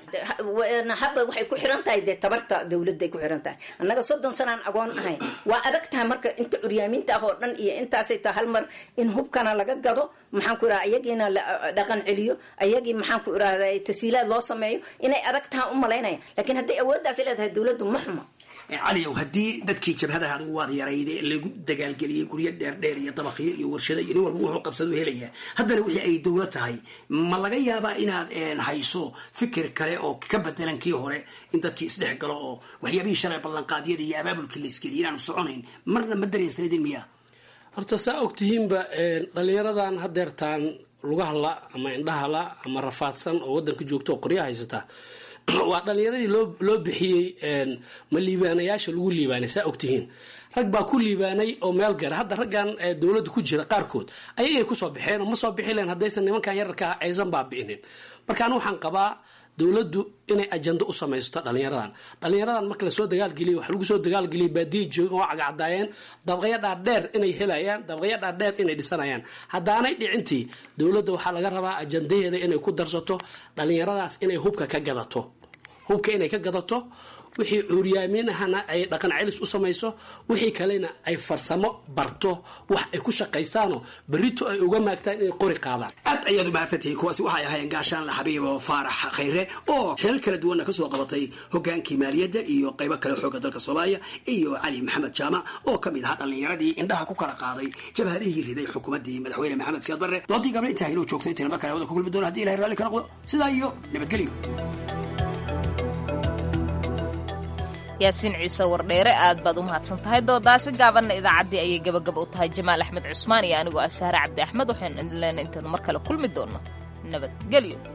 haba waxay ku xiran tahay dee tabarta dowladday ku xiran tahay annaga soddon sanaan agoon ahayn waa adag tahay marka inta curyaamiinta ah oo dhan iyo intaasay tahay hal mar in hubkana laga gado maxaan ku irahda ayagiina la dhaqan celiyo ayagii maxaan ku irahda tasiilaad loo sameeyo inay adag tahay u malaynaya laakiin hadday awooddaasi leedahay dowladdu ma xumo caliow haddii dadkii jabhadaha adigu waad yarayde lagu dagaalgeliyey guryo dheerdheer iyo dabaqyo iyo warshado iyo nin walba wuxuu qabsadu helaya haddana wixii ay dowlad tahay ma laga yaabaa inaad hayso fikir kale oo ka bedelan kii hore in dadkii isdhex galo oo waxyaabihii shalay ballanqaadyada iyo abaabulkii la isgeliya inaanu soconayn marna ma dareensanidin miya horta saa ogtihiinba dhalinyaradan hadeertaan lugahala ama indhahala ama rafaadsan oo wadanka joogta oo qorya haysata waa dhalinyaradii loo loo bixiyey ma liibaanayaasha lagu liibaanay saa ogtihiin rag baa ku liibaanay oo meel gara hadda raggan dowladda ku jira qaarkood ayagay kusoo baxeen oo ma soo bixi lahen haddaysan nimankan yararka ah aysan baabi'inin marka anu waxaan qabaa dowladdu inay ajando u samaysto dhalinyaradan dhalinyaradan marka lasoo dagaalgeliya wax lagu soo dagaalgeliyay baadiyay joogan oo cagacadaayeen dabaqyo dhaadheer inay helayaan dabaqyo dhaadheer inay dhisanayaan haddaanay dhicintii dowladda waxaa laga rabaa ajandaheeda inay ku darsato dhalinyaradaas inay hubka ka gadato hubka inay ka gadato wixii cuuriyaaminahana ay dhaqan celis u samayso wixii kalena ay farsamo barto wax ay ku shaqaystaanoo berrito ay uga maagtaan inay qori qaadaan aad ayaad u mahadsantihiin kuwaasi waxay ahaayeen gaashaanle xabiibo faarax khayre oo xilal kala duwanna kasoo qabatay hogaankii maaliyadda iyo qaybo kale xooga dalka soomaaliya iyo cali maxamed jaamac oo ka mid ahaa dhallinyaradii indhaha ku kala qaaday jabhadihii riday xukuumaddii madaxweyne maxamed siyaad barre doodii gabla intaa inuu joogto intayn mar kale wada ku kulmi doona hadii ilahay raalli ka noqdo sidaa iyo nabadgelyo yaasiin ciise wardheere aad baad u mahadsan tahay doodaasi gaabanna idaacaddii ayay gabagaba u tahay jamaal axmed cusmaan iyo anigoo ah saare cabdi axmed waxaynu idin leena intaenu mar kale kulmi doonno nabadgelyo